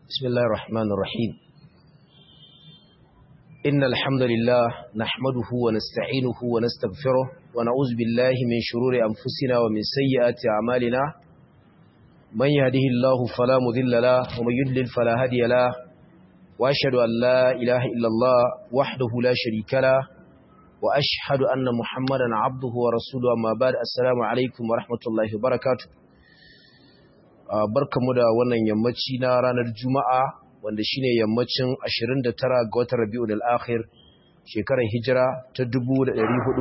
بسم الله الرحمن الرحيم إن الحمد لله نحمده ونستعينه ونستغفره ونعوذ بالله من شرور أنفسنا ومن سيئات أعمالنا من يهده الله فلا مذل له ومن يدلل فلا هادي له وأشهد أن لا إله إلا الله وحده لا شريك له وأشهد أن محمدا عبده ورسوله أما بعد السلام عليكم ورحمة الله وبركاته barkamu da wannan yammaci na ranar Juma'a wanda shine yammacin 29 ga watan Rabiul Akhir shekarar Hijira ta 1446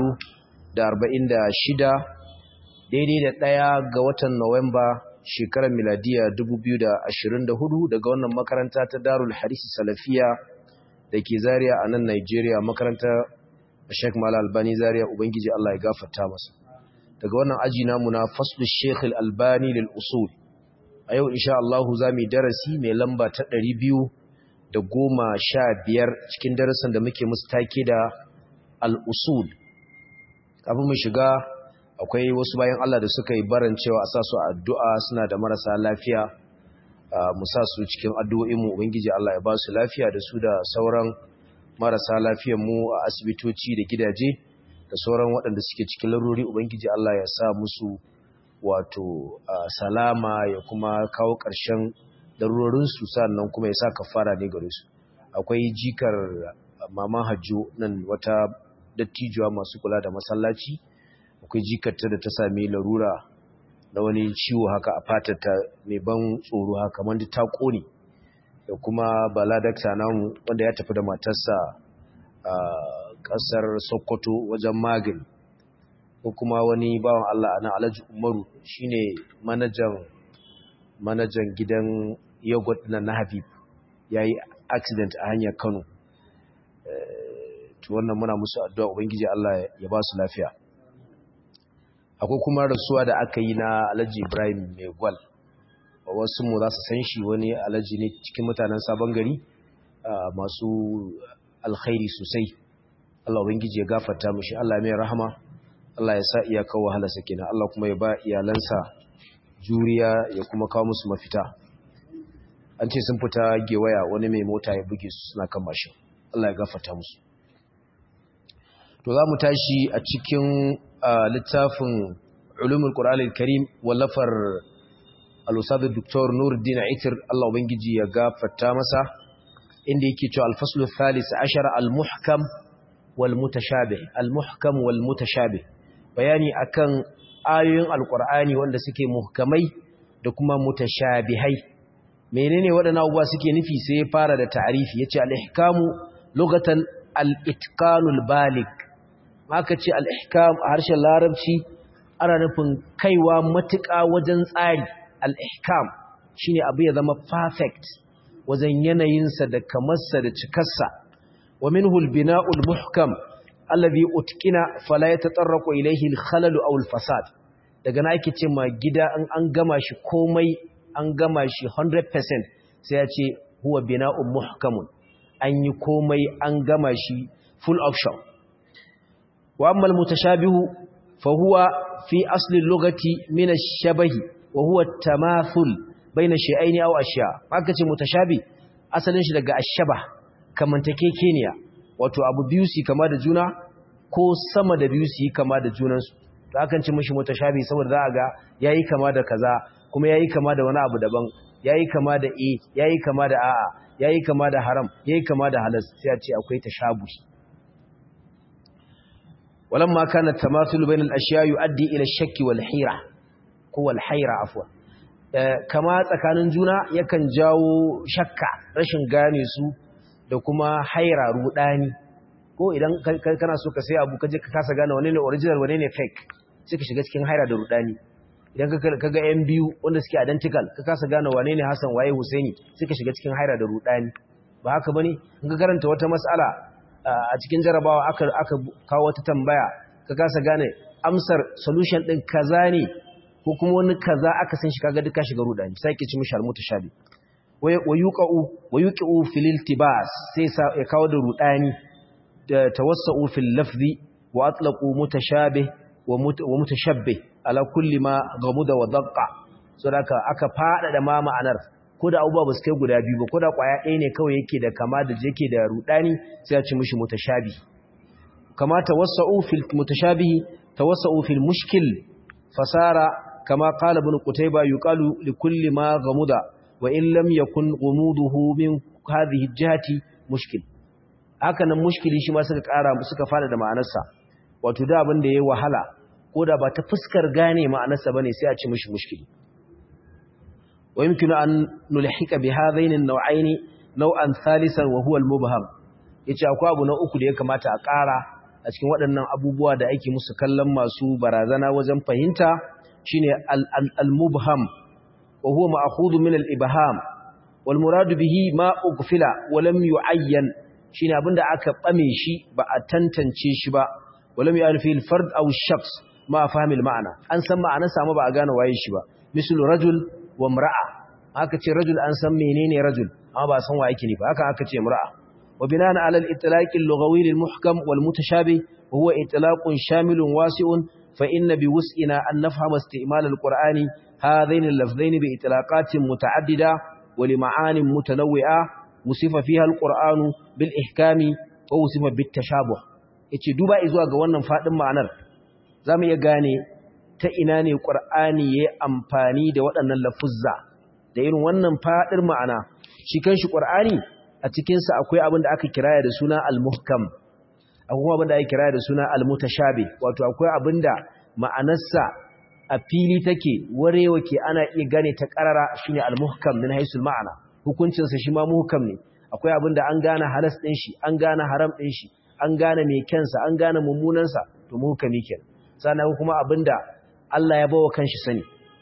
daidai da ɗaya ga watan Nuwamba shekarar miladiya 2024 daga wannan makaranta ta Darul Hadith Salafiya dake Zaria a nan Nigeria makarantar Sheikh Malal Albani Zaria ubangiji Allah ya gafarta masa daga wannan aji namu na Faslu Sheikh Al-Albani lil Usul a yau insha Allahu za mu yi darasi mai lamba ta ɗari biyu da goma sha biyar cikin darasin da muke musu take da al'usul kafin mu shiga akwai wasu bayan Allah da suka yi baran cewa a sa su addu'a suna da marasa lafiya mu sa su cikin addu'o'inmu ubangiji Allah ya ba su lafiya da su da sauran marasa lafiyan mu a asibitoci da gidaje da sauran waɗanda suke cikin laruri ubangiji Allah ya sa musu wato salama ya kuma kawo ƙarshen darurorinsu sannan kuma ya sa kafara ne gare su akwai jikar maman hajjo nan wata dattijuwa masu kula da masallaci akwai jikarta da ta sami larura na wani ciwo haka a fatata mai ban tsoro haka wanda ta ƙone da kuma bala dakta namu wanda ya tafi da matarsa a ƙasar sokoto wajen magani ko kuma wani bawan Allah a nan Alhaji Umaru shine manajan manajan gidan yogurt na na Habib yayi accident a hanyar Kano to wannan muna musu addu'a ubangiji Allah ya ba su lafiya akwai kuma rasuwa da aka yi na Alhaji Ibrahim mai gwal wasu mu za su san shi wani alhaji ne cikin mutanen sabon gari masu alkhairi sosai Allah ubangiji ya gafarta mishi Allah mai rahama Allah ya sa iyakar wahalarsa kenan Allah kuma ya ba iyalansa juriya ya kuma kawo musu mafita an ce sun fita gewaya wani mai mota ya buge su suna kan mashin Allah ya gafarta musu to za mu tashi a cikin littafin ulumul qur'an al-karim wallafar al-ustad dr nuruddin aitir Allah ubangiji ya gafarta masa inda yake cewa al-faslu thalith ashara al-muhkam wal mutashabih al-muhkam wal mutashabih bayani akan ayoyin alkur'ani wanda suke muhkamai da kuma mutashabihai menene waɗannan abubuwa suke nufi sai ya fara da ta'arifi yace al-ihkamu lugatan al-itqanul balig maka ce al-ihkam a harshen larabci ana nufin kaiwa matuƙa wajen tsari al-ihkam shine abu ya zama perfect wajen yanayinsa da kamarsa da cikarsa wa minhu al-bina'ul muhkam alladhi utkina fala yatatarraqu ilayhi al-khalal aw al-fasad daga na ake ce ma gida an an gama shi komai an gama shi 100% sai ya ce huwa bina'un muhkamun an yi komai an gama shi full option wa amma al-mutashabihu fa huwa fi asli al-lughati min ash-shabahi wa huwa at-tamathul bayna shay'aini aw ashya haka ce mutashabi asalin shi daga ash-shabah kamantakekeniya wato abu biyu su kama da juna ko sama da biyu su yi kama da junansu to akan ci mishi mutashabi saboda za a ga yayi kama da kaza kuma yayi kama da wani abu daban yayi kama da e yayi kama da a'a yayi kama da haram yayi kama da halas sai a ce akwai tashabuhi walamma kana tamathul bain al-ashya yuaddi ila ash-shakki wal hira ko wal hayra afwa kama tsakanin juna yakan jawo shakka rashin gane su da kuma haira rudani ko idan kana so ka sai abu kaje ka kasa gane wane ne original wane ne fake sai ka shiga cikin haira da rudani idan ka ga yan biyu wanda suke identical ka kasa gane wane ne Hassan waye Husaini sai ka shiga cikin haira da rudani ba haka bane in ka karanta wata mas'ala a cikin jarabawa aka aka kawo wata tambaya ka kasa gane amsar solution din kaza ne ko kuma wani kaza aka san shi kaga duka shiga rudani sai ke ci mishi almutashabi wayuqu fil iltibas sai ya kawo da rudani da tawassau fil lafzi wa atlaqu mutashabih wa mutashabbih ala kulli ma gamuda wa daqqa saboda aka fada da ma ma'anar ko da abubuwa ba su kai guda biyu ba ko da kwaya ɗaya ne kawai yake da kama da yake da rudani sai a ci mishi mutashabi kama tawassa'u fil mutashabihi tawassa'u fil mushkil fasara kama qala ibn qutayba yuqalu li kulli ma ghamuda wa in lam yakun ghumuduhu min hadhihi jihati mushkil haka nan mushkili shi ma suka ƙara suka fada da ma'anarsa wato da abin da yayi wahala ko da ba ta fuskar gane ma'anarsa bane sai a ci mishi mushkili ويمكن أن نلحق بهذين النوعين نوعا ثالثا وهو المبهم yace akwai abu na uku da ya kamata a ƙara a cikin waɗannan abubuwa da ake musu kallon masu barazana wajen fahimta shine al-mubham wa huwa ma'khudhu min al-ibham wal muradu bihi ma ughfila wa lam yu'ayyan shine abinda aka bame shi ba a tantance shi ba wa lam yu'al fi al-fard aw ash-shakhs ma fahmi al-ma'na an san ma'anar sa ba a gane waye shi ba mislu rajul wa mura'a aka ce rajul an san menene rajul amma ba san wa yake ne ba haka aka ce mura'a wa binana ala al-itlaq al-lughawi lil-muhkam wal-mutashabih wa huwa itlaqun shamilun wasi'un fa inna bi wus'ina an nafhama isti'mal al-qur'ani hadain al-lafzain bi itlaqatin muta'addida wa li ma'anin mutanawwi'a wusifa fiha al-qur'anu bil ihkami wa wusifa bit tashabuh yace duba zuwa ga wannan fadin ma'anar zamu iya gane ta ina ne ƙwar'ani ya yi amfani da waɗannan lafuzza da irin wannan faɗin ma'ana shi kan shi ƙwar'ani a cikinsa akwai abin da aka kiraya da suna al-muhkam akwai kuma abin da aka kiraya da suna al-mutashabi wato akwai abin da ma'anarsa a fili take warewa ke ana iya gane ta ƙarara shi ne al-muhkam min haisul ma'ana hukuncinsa shi ma muhkam ne akwai abin da an gane halas ɗin shi an gane haram ɗin shi an gane mai kyansa an gane mummunansa to muhkami kenan sannan kuma abin da Allah ya bawa kanshi sani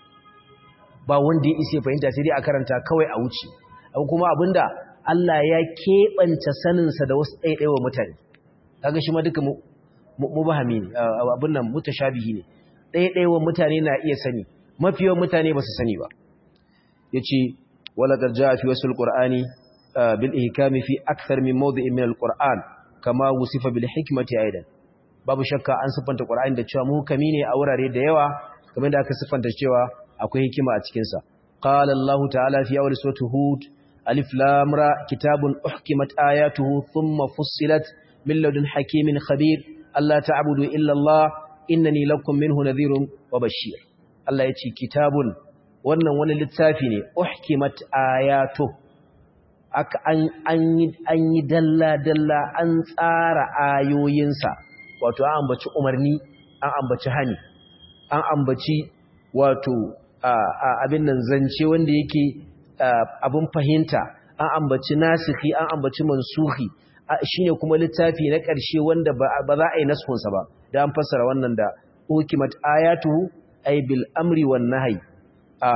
ba wanda ya isa fahimta sai dai a karanta kawai a wuce abu kuma abinda Allah ya keɓanta saninsa da wasu ɗaiɗaiwa mutane kaga shi ma duka mubahami ne abin nan mutashabihi ne ɗaiɗaiwa mutane na iya sani mafi yawan mutane ba su sani ba yace wala garja fi wasul qur'ani bil ihkami fi akthar min mawdi'in min al qur'an kama wusifa bil hikmati aidan babu shakka an siffanta Qur'ani da cewa muhkami ne a wurare da yawa kamar da aka siffanta cewa akwai hikima a cikin sa qala Allah ta'ala fi awwal surati hud alif lam ra kitabun uhkimat ayatuhu thumma fussilat min ladun hakimin khabir alla ta'budu illa Allah innani lakum minhu nadhirun wa bashir Allah yace kitabun wannan wani littafi ne uhkimat ayatuhu aka an an yi dalla dalla an tsara ayoyinsa wato an ambaci umarni an ambaci hani an ambaci wato abin nan zance wanda yake abin fahimta an ambaci nasihi an ambaci mansuhi shine kuma littafi na ƙarshe wanda ba za a yi naskunsa ba da an fassara wannan da hukimat ayatu ay bil amri wan nahyi a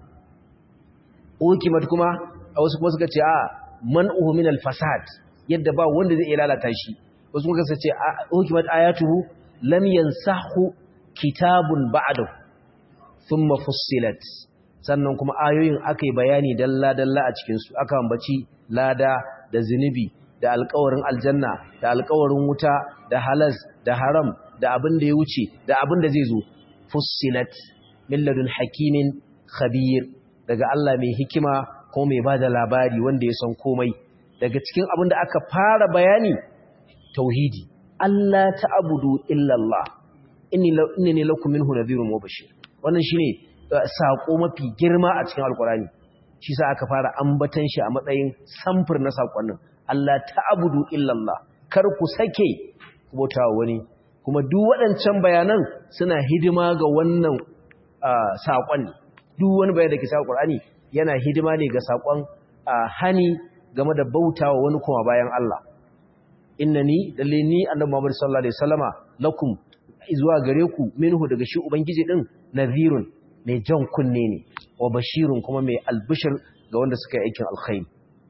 hukimat kuma a wasu kuma suka ce a man'uhu min al fasad yadda ba wanda zai iya lalata shi wasu muka sace hukimat ayatuhu lam yansahu kitabun ba'dahu thumma fussilat sannan kuma ayoyin akai bayani dalla dalla a cikin su aka ambaci lada da zinubi da alƙawarin aljanna da alƙawarin wuta da halas da haram da abin da ya wuce da abin da zai zo fussilat min ladun hakimin khabir daga Allah mai hikima ko mai bada labari wanda ya san komai daga cikin abin da aka fara bayani tauhidi Allah ta'budu illa Allah inni inni lakum minhu nadhirun wa bashir wannan shine sako mafi girma a cikin alkurani shi sa aka fara ambatan shi a matsayin samfur na sakonnin Allah ta'budu illa Allah kar ku sake ku bautawa wani kuma duk waɗancan bayanan suna hidima ga wannan sakon duk wani bayan da ke sa alkurani yana hidima ne ga sakon hani game da bautawa wani kuma bayan Allah innani dalle ni annabi Muhammad sallallahu alaihi wasallama lakum zuwa gare ku minhu daga shi ubangiji din nadhirun mai jan kunne ne wa bashirun kuma mai albishir ga wanda suka yi aikin alkhairi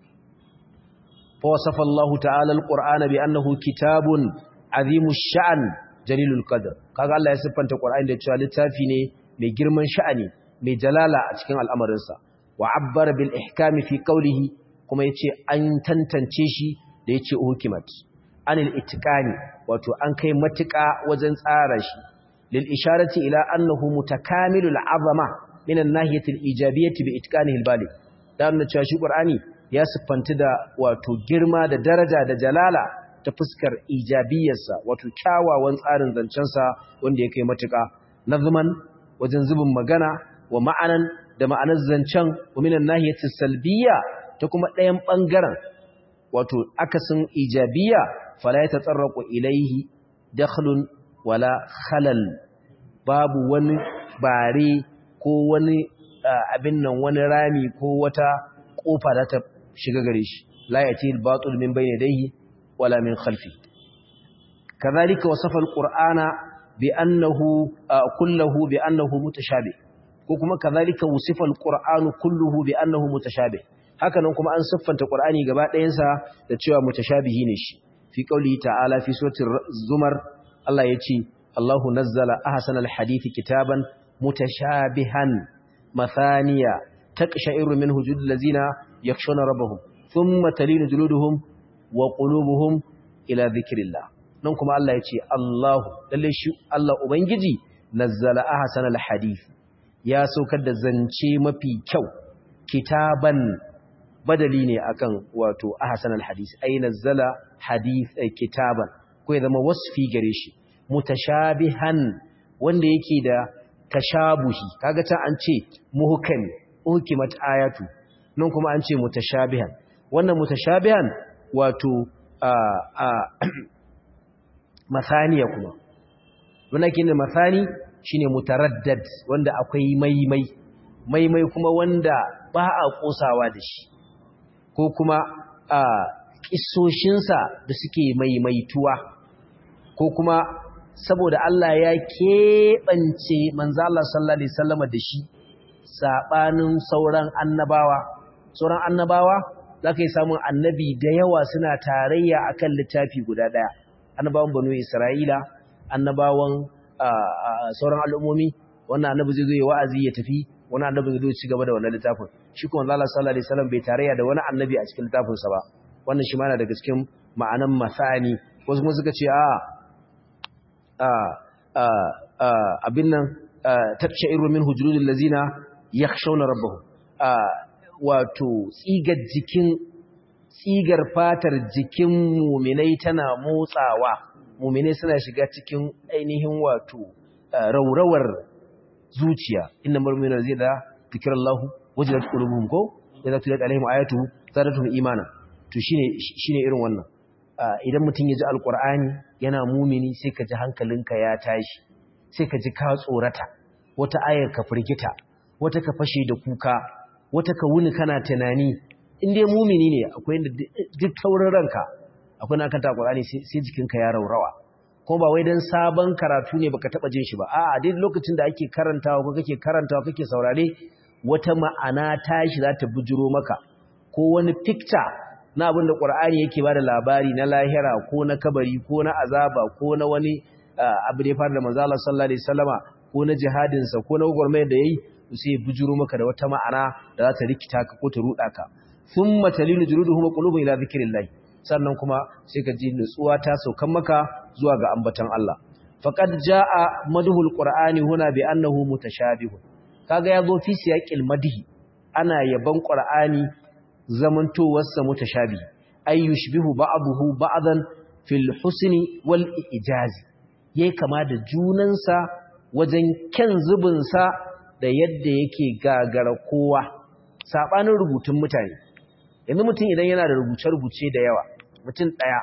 fa wasafa Allah ta'ala alqur'ana bi annahu kitabun azimu sha'an jalilul qadr kaga Allah ya siffanta qur'ani da cewa littafi ne mai girman sha'ani mai jalala a cikin al'amarinsa wa abbara bil ihkami fi qawlihi kuma yace an tantance shi da yace hukimat anil itiqani wato an kai matuƙa wajen tsara shi lil isharati ila annahu mutakamilul azama min an-nahiyati al-ijabiyyati bi itqanihi al-baligh da nuna cewa shi qur'ani ya siffanti da wato girma da daraja da jalala ta fuskar ijabiyarsa wato kyawawan tsarin zancensa wanda ya kai matuƙa nazman wajen zubin magana wa ma'anan da ma'anar zancen wa minan nahiyati salbiya ta kuma ɗayan ɓangaren wato akasin ijabiya fala ya tatsarraku ilaihi dakhlun wala khalal babu wani bare ko wani abin nan wani rami ko wata kofa da ta shiga gare shi la yati al-batil min bayni yadayhi wala min khalfi kadhalika wasafa al-qur'ana bi annahu kulluhu bi annahu mutashabih ko kuma kadhalika wasifa al-qur'anu kulluhu bi annahu mutashabih hakanan kuma an siffanta qur'ani gaba ɗayan sa da cewa mutashabihi ne shi fi qauli ta'ala fi suratul zumar Allah yace Allahu nazzala ahsana al-hadithi kitaban mutashabihan mathaniya taqsha'iru minhu julul ladzina yakhshawna rabbahum thumma talinu juluduhum wa qulubuhum ila dhikrillah nan kuma Allah yace Allahu lalle shi Allah ubangiji nazzala ahsana al-hadith ya saukar da zance mafi kyau kitaban badali ne akan wato ahsan alhadis ay nazzala hadith ay kitaban ko ya zama wasfi gare shi mutashabihan wanda yake da tashabuhi kaga ta an ce muhkam uhkimat ayatu nan kuma an ce mutashabihan wannan mutashabihan wato a a masaniya kuma wannan kin masani shine mutaraddad wanda akwai maimai maimai kuma wanda ba a kosawa da shi ko kuma a ƙisoshinsa da suke maimaituwa ko kuma saboda Allah ya keɓance manzo Allah sallallahu alaihi wasallam da shi sabanin sauran annabawa sauran annabawa zaka yi samun annabi da yawa suna tarayya akan littafi guda daya annabawan banu Isra'ila annabawan sauran al'ummomi wannan annabi zai zo ya wa'azi ya tafi wani annabi zai zo ci gaba da wannan littafin shi kuma Allah sallallahu alaihi wasallam bai tarayya da wani annabi a cikin littafin sa ba wannan shi ma yana daga cikin ma'anan masani wasu kuma suka ce a a a abin nan tabsha'iru min hujurul lazina yakhshawna rabbahum wato tsigar jikin tsigar fatar jikin muminai tana motsawa muminai suna shiga cikin ainihin wato raurawar zuciya inna marmina zai da zikirallahu wajilat qulubuhum ko idza tulat alaihim ayatu zadatuhum imana to shine shine irin wannan idan mutum ya ji alqur'ani yana mumini sai ka ji hankalinka ya tashi sai ka ji ka tsorata wata ayar ka firgita wata ka fashe da kuka wata ka wuni kana tunani in dai mumini ne akwai inda duk taurin ranka akwai na kanta alqur'ani sai jikinka ya raurawa kuma ba wai dan sabon karatu ne baka taba jin shi ba a'a duk lokacin da ake karantawa ko kake karantawa kake saurare wata ma'ana tashi za ta bujiro maka ko wani picture na abin da Qur'ani yake bada labari na lahira ko na kabari ko na azaba ko na wani abu da ya fara da manzo Allah sallallahu alaihi wasallama ko na jihadin sa ko na gwagwarmayar da yayi sai ya bujiro maka da wata ma'ana da za ta rikita ka ko ta ruda ka thumma talinu juluduhum qulubuhum ila dhikrillah sannan kuma sai ka ji nutsuwa ta saukan maka zuwa ga ambatan Allah faqad jaa madhul qur'ani huna bi annahu mutashabihun kaga yazo fi siyaqil madhi ana yaban qur'ani zamantowar sa mutashabi ay yushbihu ba'dahu ba'dan fil husni wal ijazi yayi kama da junansa wajen kyan zubin sa da yadda yake gagara kowa sabanin rubutun mutane yanzu mutum idan yana da rubuce-rubuce da yawa mutum ɗaya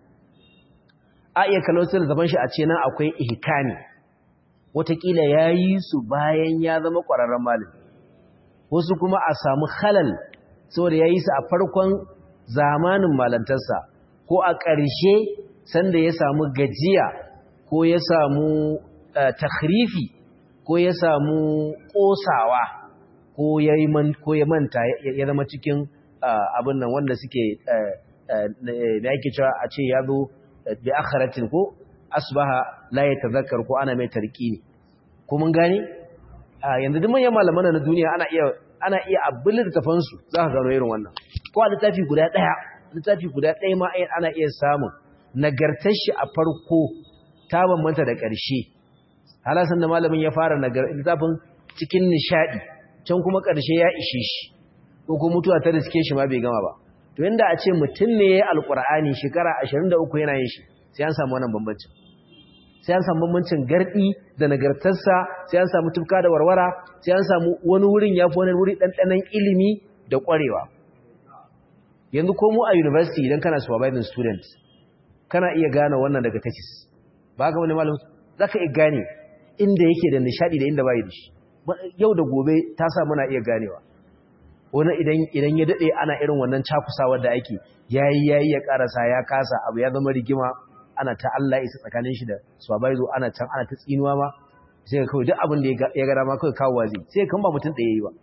a iya kallon su da zaban shi a ce nan akwai ihkani watakila ya yi su bayan ya zama ƙwararren malami wasu kuma a samu halal saboda ya yi su a farkon zamanin malantarsa ko a ƙarshe sanda ya samu gajiya ko ya samu takhrifi ko ya samu ƙosawa ko ya manta ya zama cikin abin nan wanda suke da yake cewa a ce ya zo bi akharatin ko asbaha la yatazakkar ko ana mai tarkini ko mun gane yanzu duk manyan malaman na duniya ana iya ana iya abin littafan su za ka gano irin wannan ko a littafi guda daya littafi guda daya ma ana iya samun nagartar shi a farko ta bambanta da ƙarshe halasan da malamin ya fara littafin cikin nishadi can kuma ƙarshe ya ishe shi ko ko mutuwa ta riske shi ma bai gama ba to inda a ce mutum ne ya yi alƙur'ani shekara 23 yana yin shi sai an samu wannan bambancin sai an samu bambancin gardi da nagartarsa sai an samu tufka da warwara sai an samu wani wurin ya fi wani wuri ɗanɗanon ilimi da ƙwarewa yanzu ko mu a university idan kana supervising student kana iya gane wannan daga thesis ba ga wani malam za ka iya gane inda yake da nishadi da inda bayi da shi yau da gobe ta sa muna iya ganewa wani idan ya daɗe ana irin wannan cakusawar da ake yayi yayi ya karasa ya kasa abu ya zama rigima ana ta Allah isa tsakanin shi da supervisor ana can ana ta tsinuwa ma sai ka kawai duk abin da ya ga dama kawai kawo wazi sai kan ba mutum ɗaya yi ba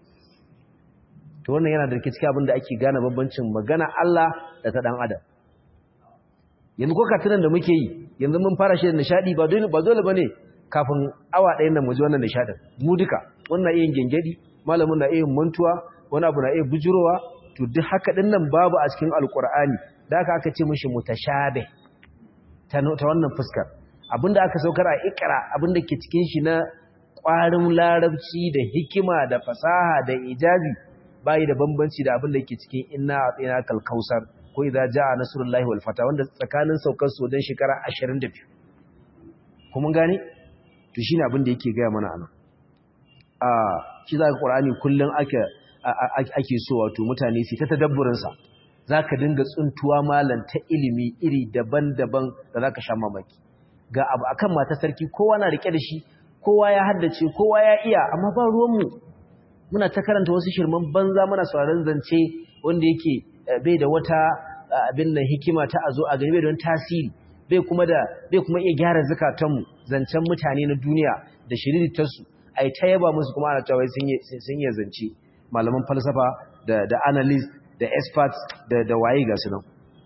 to wannan yana da cikin abin da ake gane bambancin magana Allah da ta dan adam yanzu ko katunan da muke yi yanzu mun fara shi da nishadi ba dole ba dole bane kafin awa ɗayan nan mu ji wannan nishadin mu duka wannan iya gengedi malamin na iya mantuwa wani abu na iya bujurowa to duk haka din nan babu a cikin alqur'ani da aka aka ce mishi mutashabih ta wannan fuskar abinda aka saukar a ikra abinda ke cikin shi na ƙwarin larabci da hikima da fasaha da ijazi bai da bambanci da abinda ke cikin inna atina kalkausar ko idza jaa nasrullahi wal fata wanda tsakanin saukar su dan shekara 22 kuma gane to shine abinda yake ga mana anan a shi zaka qur'ani kullun ake ake so wato mutane su ta tadabburin sa za ka dinga tsuntuwa malam ta ilimi iri daban-daban da za ka sha mamaki ga abu a kan mata sarki kowa na rike da shi kowa ya haddace kowa ya iya amma ba ruwanmu muna ta karanta wasu shirman banza muna sauraron zance wanda yake bai da wata abin nan hikima ta a zo a gani bai don tasiri bai kuma da bai kuma iya gyara zukatanmu zancen mutane na duniya da shiriritarsu a yi ta yaba musu kuma ana cewa sun yi zance malaman falsafa da analyst da experts da da waye ga sunan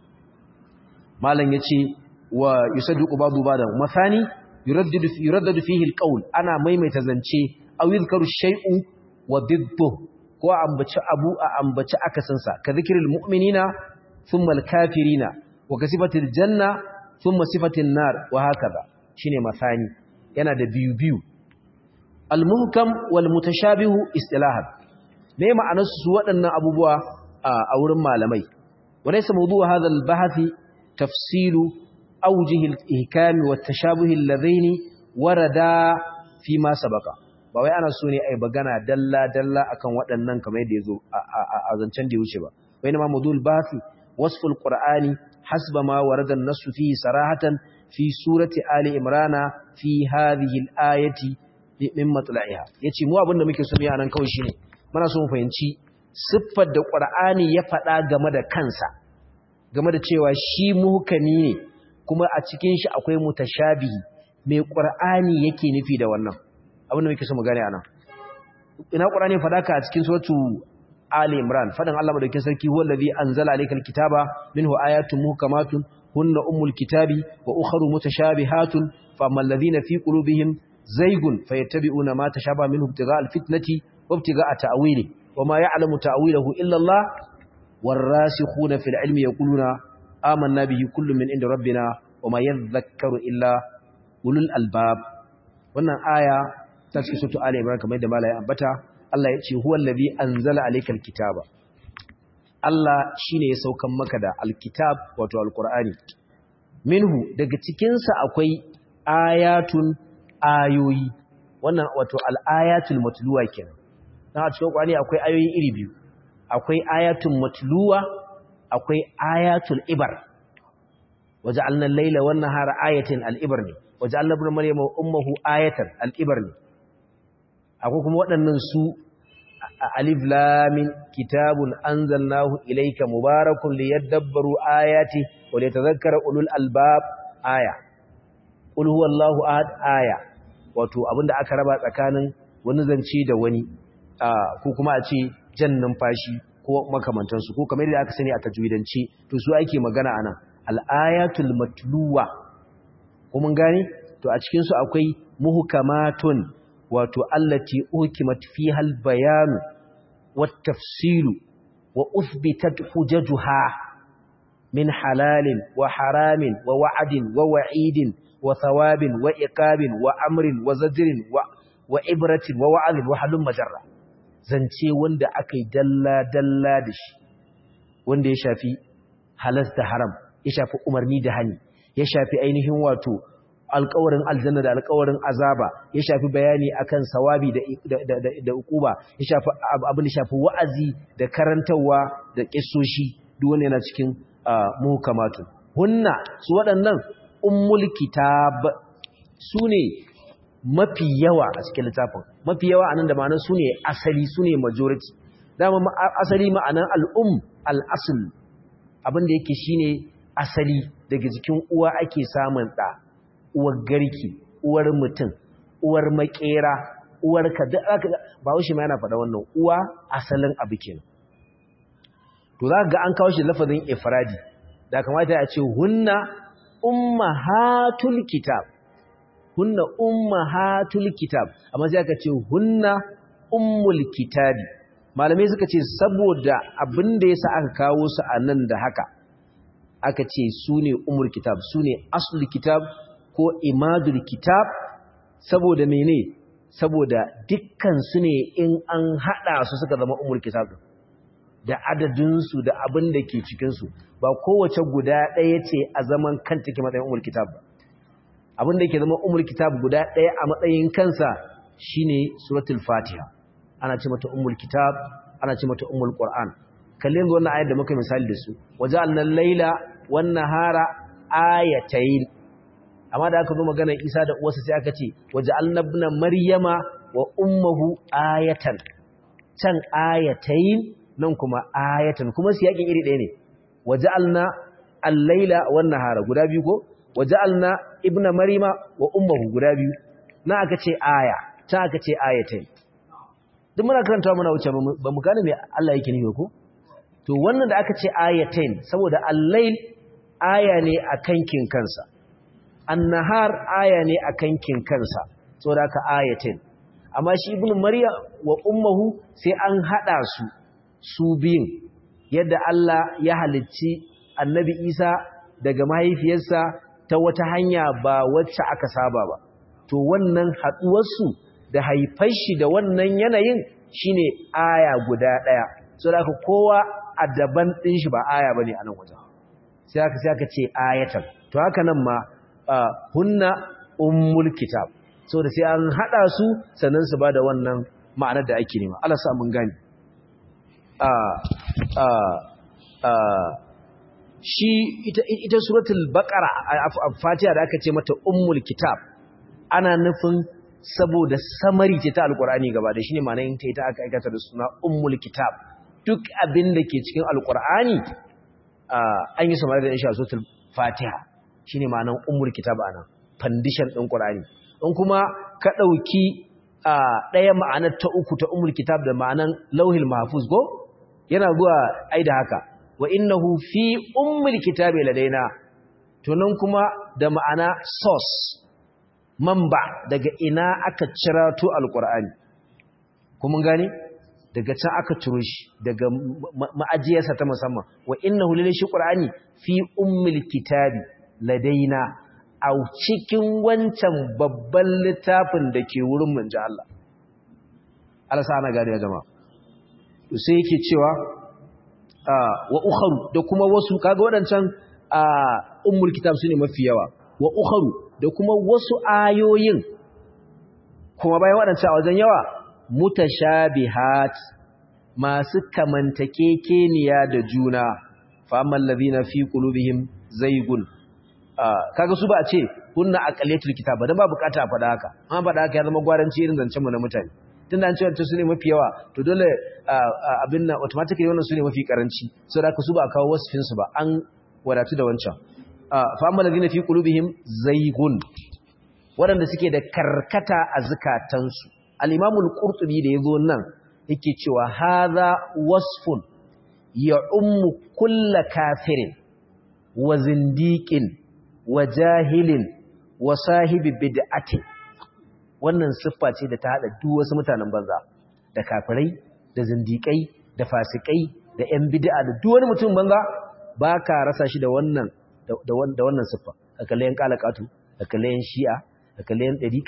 malam yace wa yusaddiqu ba'du ba'da masani yuraddidu yuraddadu fihi alqawl ana maimaita zance aw yuzkaru shay'u wa diddu ko ambaci abu a ambaci akasin sa ka zikril mu'minina thumma alkafirina wa kasifatil janna thumma sifatin nar wa hakaza shine masani yana da biyu biyu almuhkam wal mutashabihu istilahan me ma'anar su waɗannan abubuwa a wurin malamai walaysa mawdu'u hadha al-bahth tafsilu awjih al-ihkam wa at-tashabuh alladhini warada fi ma sabaqa ba wai ana so ne ai bagana dalla dalla akan waɗannan kamar yadda yazo a zancen da wuce ba wai ma mawdu'ul bahth wasfu al-qur'ani hasba ma warada an-nass fihi sarahatan fi surati ali imrana fi hadhihi al-ayati min matla'iha yace mu abinda muke so ne anan kawai shine muna so mu fahimci siffar da ƙwar'ani ya faɗa game da kansa game da cewa shi muhukami ne kuma a cikin shi akwai mutashabihi mai ƙwar'ani yake nufi da wannan abinda muke so mu gane anan ina ƙwar'ani faɗa ka a cikin suratu Ali Imran faɗin Allah madaukakin sarki huwa allazi anzala alaykal kitaba minhu ayatun muhkamatun hunna ummul kitabi wa ukharu mutashabihatun famal ladhina fi qulubihim zaygun fayattabi'una ma tashabaha minhu ibtigha'a alfitnati wa ibtigha'a ta'wili وما يعلم تأويله إلا الله والراسخون في العلم يقولون آمنا به كل من عند ربنا وما يذكر إلا أولو الألباب wannan aya ta cikin sutu Ali Imran kamar yadda malai ambata Allah ya ce huwa allazi anzala alaykal kitaba Allah shine ya saukan maka da alkitab wato alqur'ani minhu daga cikin sa akwai ayatun ayoyi wannan wato al-ayatul matluwa kenan na a cikin ƙwani akwai ayoyi iri biyu akwai ayatun matluwa akwai ayatul ibar waje annan laila wannan har ayatin al'ibar ne waje annan bin maryam ummuhu ayatan al'ibar ne akwai kuma waɗannan su alif lamin kitabun anzalnahu ilayka mubarakun liyadabbaru ayati wa liyatadhakkara ulul albab aya qul huwallahu ahad aya wato abinda aka raba tsakanin wani zance da wani ko kuma a ce jan numfashi ko makamantansu ko kamar yadda aka sani a tajwidance to su ake magana anan al-ayatul matluwa ko mun gane to a cikin su akwai muhkamatun wato allati ukimat fiha al-bayan wat tafsilu wa uthbitat hujajuha min halalin wa haramin wa wa'adin wa wa'idin wa thawabin wa iqabin wa amrin wa zajrin wa wa ibratin wa wa'adin wa halum majarra zance wanda aka yi dalla-dalla da shi wanda ya shafi halas da haram ya shafi umarni da hani ya shafi ainihin wato alkawarin aljanna da alkawarin azaba ya shafi bayani akan sawabi da da da, da ukuba ya shafi abin da shafi wa'azi da karantawa da kissoshi duk wanda yana cikin muhkamatu hunna su waɗannan ummul kitab sune mafi yawa a cikin littafin mafi yawa anan da ma'anar sune asali sune majority dama asali ma'anar al'um al'asul abin da yake shine asali daga jikin uwa ake samun ɗa uwar garki uwar mutum uwar makera uwar ka duk aka ba wuce ma yana faɗa wannan uwa asalin abu kenan to za ga an kawo shi lafazin ifradi da kamata a ce hunna ummahatul kitab hunna ummahatul kitab amma sai aka ce hunna ummul kitabi malamai suka ce saboda abin da yasa aka kawo su a nan da haka aka ce su ne umul kitab su ne asul kitab ko imadul kitab saboda mene saboda dukkan su ne in an hada su suka zama umul kitab da adadinsu da abin da ke cikinsu ba kowace guda ɗaya ce a zaman kanta ke matsayin umul kitab ba abin da ke zama umul kitab guda ɗaya a matsayin kansa shine suratul fatiha ana ce mata umul kitab ana ce mata umul qur'an kalle yanzu wannan ayar da muka misali da su waja'alna al-laila wan nahara ayatayn amma da aka zo magana Isa da uwarsa sai aka ce waja'alna ibna maryama wa ummuhu ayatan can ayatayn nan kuma ayatan kuma siyakin iri ɗaya ne waja'alna al-laila wan nahara guda biyu ko waja'alna ibna maryama wa ummuhu guda biyu na aka ce aya ta aka ce ayatayn duk muna karanta muna wuce ba mu gane me Allah yake nufi ko to wannan da aka ce ayatain saboda al-lail aya ne a kankin kansa an-nahar aya ne a kankin kansa saboda aka ayatain amma shi ibnu maryam wa ummuhu sai an hada su su biyun yadda Allah ya halicci annabi Isa daga mahaifiyarsa ta wata hanya ba wacce aka saba ba to wannan haduwar su da haifar shi da wannan yanayin shine aya guda daya so da kowa a daban din shi ba aya bane a nan wajen sai aka sai aka ce ayatan to haka nan ma hunna ummul kitab so da sai an hada su sannan su bada wannan ma'anar da ake nema Allah sa mun gani a a a shi ita ita suratul baqara fatiha da aka ce mata ummul kitab ana nufin saboda samari ce ta alkur'ani gaba da shine ma'anar ta ita aka aikata da suna ummul kitab duk abin da ke cikin alkur'ani an yi samari da insha suratul fatiha shine ma'anar ummul kitab ana foundation din qur'ani in kuma ka dauki daya ma'anar ta uku ta ummul kitab da ma'anar lauhil mahfuz go yana zuwa ai da haka wa innahu fi ummul kitabi ladaina to nan kuma da ma'ana source mamba daga ina aka cirato alkur'ani kuma gane daga can aka ciro shi daga ma'ajiyarsa ta musamman wa innahu lillahi qur'ani fi ummil kitabi ladaina a cikin wancan babban littafin da ke wurin manji Allah Allah sa ana gane ya jama'a to sai yake cewa wa ukharu da kuma wasu kaga wadancan ummul kitab sune mafi yawa wa ukharu da kuma wasu ayoyin kuma bayan waɗancan a wajen yawa mutashabihat masu kamantakekeniya da juna fa amman ladina fi qulubihim zaygun kaga su ba a ce kunna aqaliyatul kitab dan ba bukata a faɗa haka an faɗa haka ya zama gwaranci irin zancen mu na mutane tunda an ce wancan su ne mafi yawa to dole abin nan automatically wannan su ne mafi karanci saboda haka su ba a kawo wasfin su ba an wadatu da wancan fa'amma ladina fi qulubihim zaygun waɗanda suke da karkata a zukatansu al-imamu al-qurtubi da yazo nan yake cewa hadha wasfun ya ummu kulla kafirin wa zindiqin wa jahilin wa sahibi bid'atin wannan siffa ce da ta hada duk wasu mutanen banza da kafirai da zindiƙai da fasikai da ƴan bid'a da duk wani mutum banza baka rasa shi da wannan da wannan siffa da kallayen kalakatu da kallayen shi'a da kallayen dariqa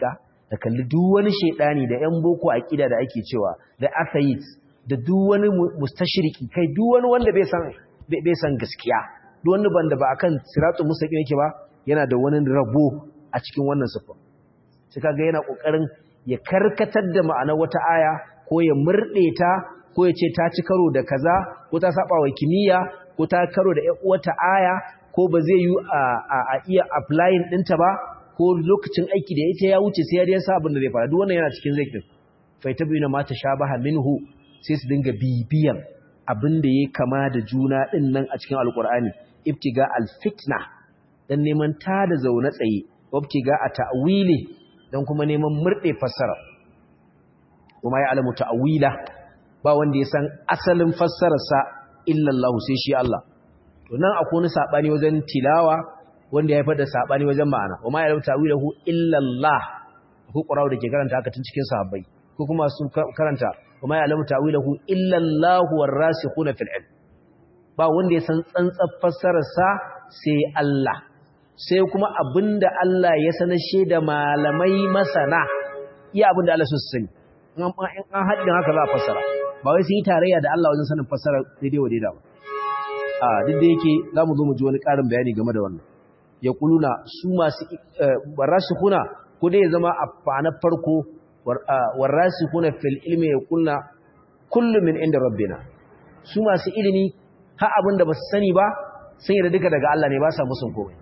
da kalli duk wani shedani da yan boko aqida da ake cewa da atheists da duk wani mustashriki kai duk wani wanda bai san bai san gaskiya duk wani banda ba akan siratul mustaqim yake ba yana da wani rabo a cikin wannan sifa sai kaga yana kokarin ya karkatar da ma'anar wata aya ko ya murde ta ko ya ce ta ci karo da kaza ko ta saba wa kimiyya ko ta karo da ƴan uwata aya ko ba zai yi a iya applying ɗinta ba ko lokacin aiki da ita ya wuce sai ya dai sa abin da zai fara duk wannan yana cikin zikirin fa tabyina ma tashabaha minhu sai su dinga bibiyan abin da yake kama da juna din nan a cikin alqur'ani ibtiga alfitna dan neman ta da zaune tsaye ibtiga a ta'wili dan kuma neman murde fassara kuma ya alamu ta'wila ba wanda ya san asalin fassararsa illa Allah sai shi Allah to nan akwai wani sabani wajen tilawa wanda ya haifar da sabani wajen ma'ana wa ma ya rubuta wilahu illa Allah ko qur'ani da ke karanta haka tun cikin sahabbai ko kuma sun karanta wa ma ya rubuta wilahu illa Allah warasikhuna fil ilm ba wanda ya san tsantsar fassarar sa sai Allah sai kuma abinda Allah ya sanar shi da malamai masana iya abinda Allah su sani in an haddin haka za a fassara ba wai sun yi tarayya da Allah wajen sanin fassara daidai wa daidai ba a duk da yake za mu zo mu ji wani ƙarin bayani game da wannan ya kuluna su masu warashikuna ko dai ya zama a fa'anar farko warashikuna fil ilmi ya kulna kullum min inda rabbina su masu ilimi ha abinda ba su sani ba sun yi da duka daga Allah ne ba sa musun komai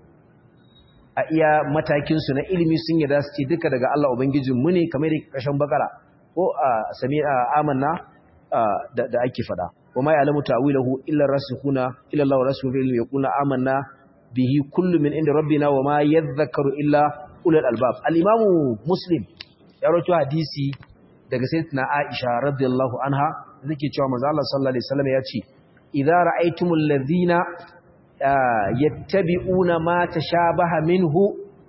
a iya matakinsu na ilimi sun yi da su ce duka daga Allah Ubangijinmu ne kamar da ƙarshen bakara ko a sami amanna da ake fada wa ma ya'lamu ta'wilahu illa rasikhuna illa Allah wa rasuluhu fil yaquluna amanna bihi kullu min inda rabbina wa ma yadhakkaru illa ulul albab al-imam muslim ya rawaito hadisi daga sayyidatina Aisha radiyallahu anha zake cewa manzo Allah sallallahu alaihi wasallam ya ce idza ra'aytumul ladhina yattabi'una ma tashabaha minhu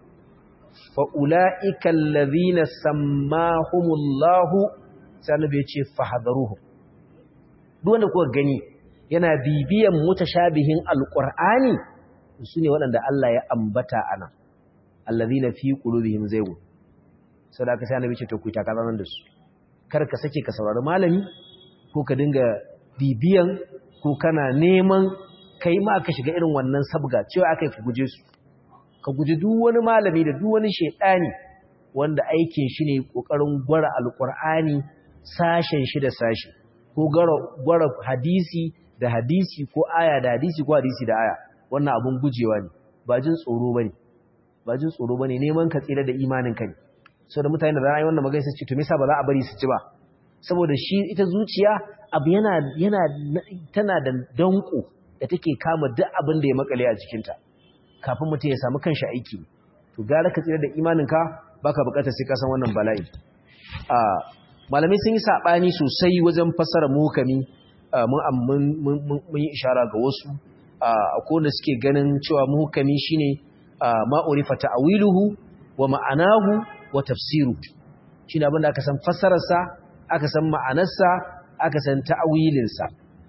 fa ulaika alladhina sammahumullahu sanabe yace fahdharuhum duk wanda kuka gani yana bibiyan mutashabihin alqur'ani sune waɗanda Allah ya ambata ana alladhina fi qulubihim zaygun sadaka sai annabi ce to ku ta kazanan da su kar ka sake ka saurari malami ko ka dinga bibiyan ko kana neman kai ma ka shiga irin wannan sabga cewa aka yi ka guje su ka guji duk wani malami da duk wani shaidani wanda aikin shi ne kokarin gwara alkur'ani sashen shi da sashi ko gwara hadisi da hadisi ko aya da hadisi ko hadisi da aya wannan abun gujewa ne ba jin tsoro bane ba jin tsoro bane neman ka tsira da imanin ka ne saboda mutane da ra'ayi wannan magana sai ce to me yasa ba za a bari su ci ba saboda shi ita zuciya abu yana yana tana da danko da take kama duk abin da ya makale a jikinta kafin mutum ya samu kanshi aiki to gara ka tsira da imaninka baka bukatar sai ka san wannan bala'i a malamai sun yi sabani sosai wajen fassara muhkami mun mun yi ishara ga wasu akwai wanda suke ganin cewa muhkami shine ma urifa ta'wiluhu wa ma'anahu wa tafsiru shine abin da aka san fassararsa aka san ma'anarsa aka san ta'wilinsa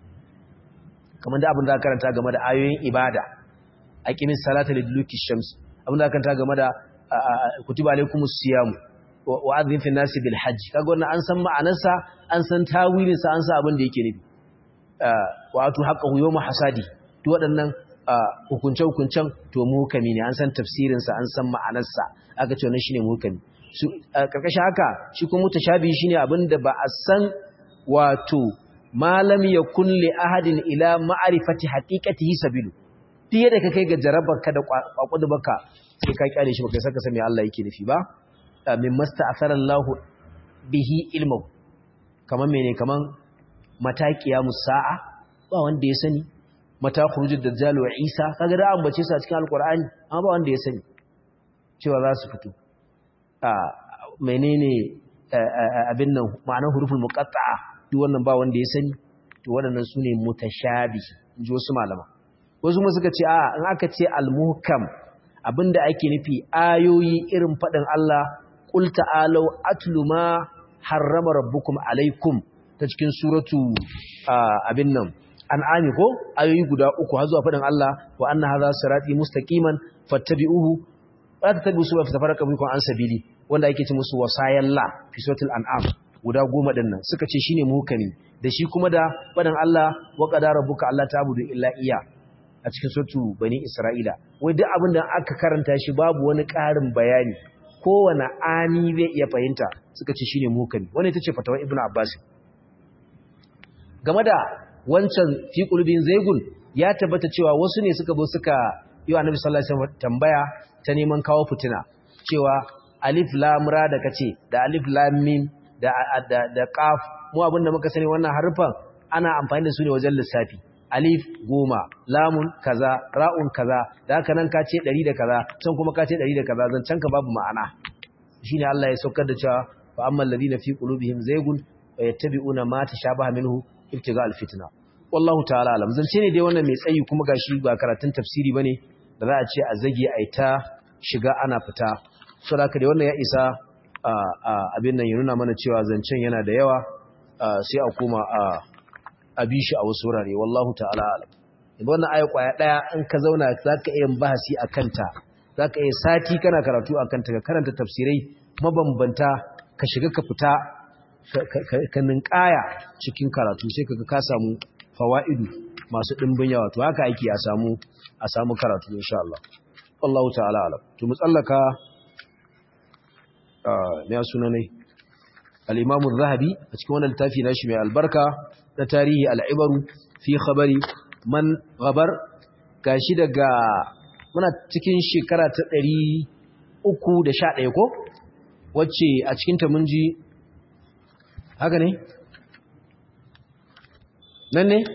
kamar da abin da karanta game da ayoyin ibada aqimis salata lidluki shams abin da karanta game da kutiba alaikumus siyam wa adhin fi nasi bil hajj kaga wannan an san ma'anarsa an san tawilin sa an san abin da yake nufi wa atu haqqahu yawma hasadi to waɗannan hukunce hukuncen to muhkami ne an san tafsirin sa an san ma'anarsa aka ce wannan shine muhkami su karkashin haka shi kuma mutashabi shine abin da ba a san wato malam ya kulle ahadin ila ma'arifati haqiqatihi sabilu fiye da ka kai ga jarabarka da kwakwadu baka sai ka kyale shi baka saka sami Allah yake nufi ba min masta'athara Allah bihi ilmu kaman mene kaman mataqiya musa'a ba wanda ya sani mata khurujud dajjal wa isa kaga da ambace su a cikin alqur'ani amma ba wanda ya sani cewa za su fito a menene abin nan ma'anar huruful muqatta'a duk wannan ba wanda ya sani to waɗannan su ne mutashabi in ji wasu malama wasu kuma suka ce a in aka ce almuhkam abinda ake nufi ayoyi irin faɗin Allah qul ta'alu atlu ma harrama rabbukum alaikum ta cikin suratu abin nan an'ami ko ayoyi guda uku har zuwa faɗin Allah wa anna hadha sirati mustaqiman fattabi'uhu wa tattabi'u subula fatafarraqu bikum an sabili wanda ake ce musu wasayan la fi suratul an'am guda goma din nan suka ce shine muhkami da shi kuma da fadan Allah wa qadara rabbuka alla ta'budu illa iya a cikin suratu bani isra'ila wai duk abin da aka karanta shi babu wani ƙarin bayani kowane ani zai iya fahimta suka ce shine muhkami wannan ita ce fatawar ibnu abbas game da wancan fi qulubin zaygun ya tabbata cewa wasu ne suka zo suka yi wa annabi sallallahu alaihi wasallam tambaya ta neman kawo fitina cewa alif lam ra da kace da alif lam mim da da da qaf mu abinda muka sani wannan harfan ana amfani da su ne wajen lissafi alif goma lamun kaza ra'un kaza da haka nan ka ce 100 da kaza can kuma ka ce 100 da kaza zancan ka babu ma'ana shine Allah ya saukar da cewa fa ammal ladina fi qulubihim zaygun yattabi'una ma tashabaha minhu ibtiga alfitna wallahu ta'ala alam zance ne dai wannan mai tsayi kuma gashi ba karatun tafsiri bane da za a ce a zage a ta shiga ana fita saboda dai wannan ya isa abin nan ya nuna mana cewa zancen yana da yawa sai a koma a bi shi a wasu wurare wallahu ta'ala alam idan wannan aya kwaya daya in ka zauna zaka iya bahasi akan ta zaka iya sati kana karatu akan ta ka karanta tafsirai mabambanta ka shiga ka fita ka ninkaya cikin karatu sai kaga ka samu fawaidu masu dimbin yawa to haka ake a samu a samu karatu insha Allah wallahu ta'ala alam to mu tsallaka ne suna ne al-Imam az-Zahabi a cikin wannan littafi nashi mai albarka na tarihi al-Ibaru fi khabari man ghabar gashi daga muna cikin shekara ta 311 ko wacce a cikin ta mun ji haka ne nan ne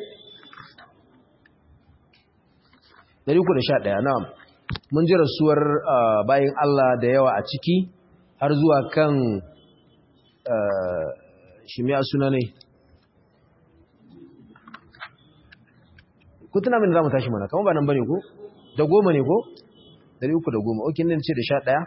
311 na'am mun ji rasuwar bayan Allah da yawa a ciki har zuwa kan shi mai suna ne ku tuna min za mu tashi mana kama ba nan ba ne ko da goma ne ko 310 okin nan ce da sha ɗaya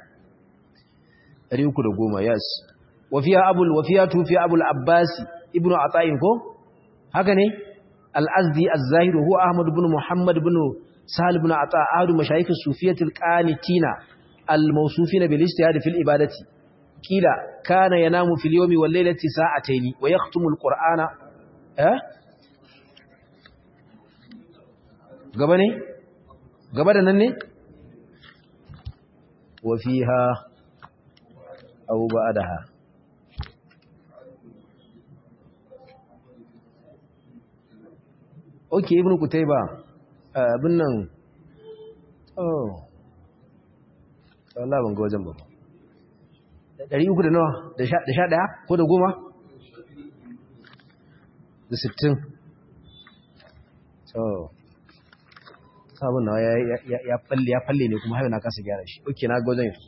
310 yes wafiya abul wafiya tufi abul abbasi ibnu ata'in ko haka ne al-azdi az-zahir huwa ahmad ibn muhammad ibn sahal ibn ata ahadu mashayikh as-sufiyyah al-qanitina al-mawsufin bil ijtihad fil ibadati kila kana yanamu fil yawmi wal laylati sa'atayn wa yakhtumu al-qur'ana eh gaba ne gaba da nan ne wa fiha aw ba'daha okay ibnu kutayba abin nan oh Allah ban ga wajen ba ɗari uku da nawa da sha ɗaya ko da goma da sittin so sabon nawa ya falle ne kuma hayo na kasa gyara shi oke na gwajen yanzu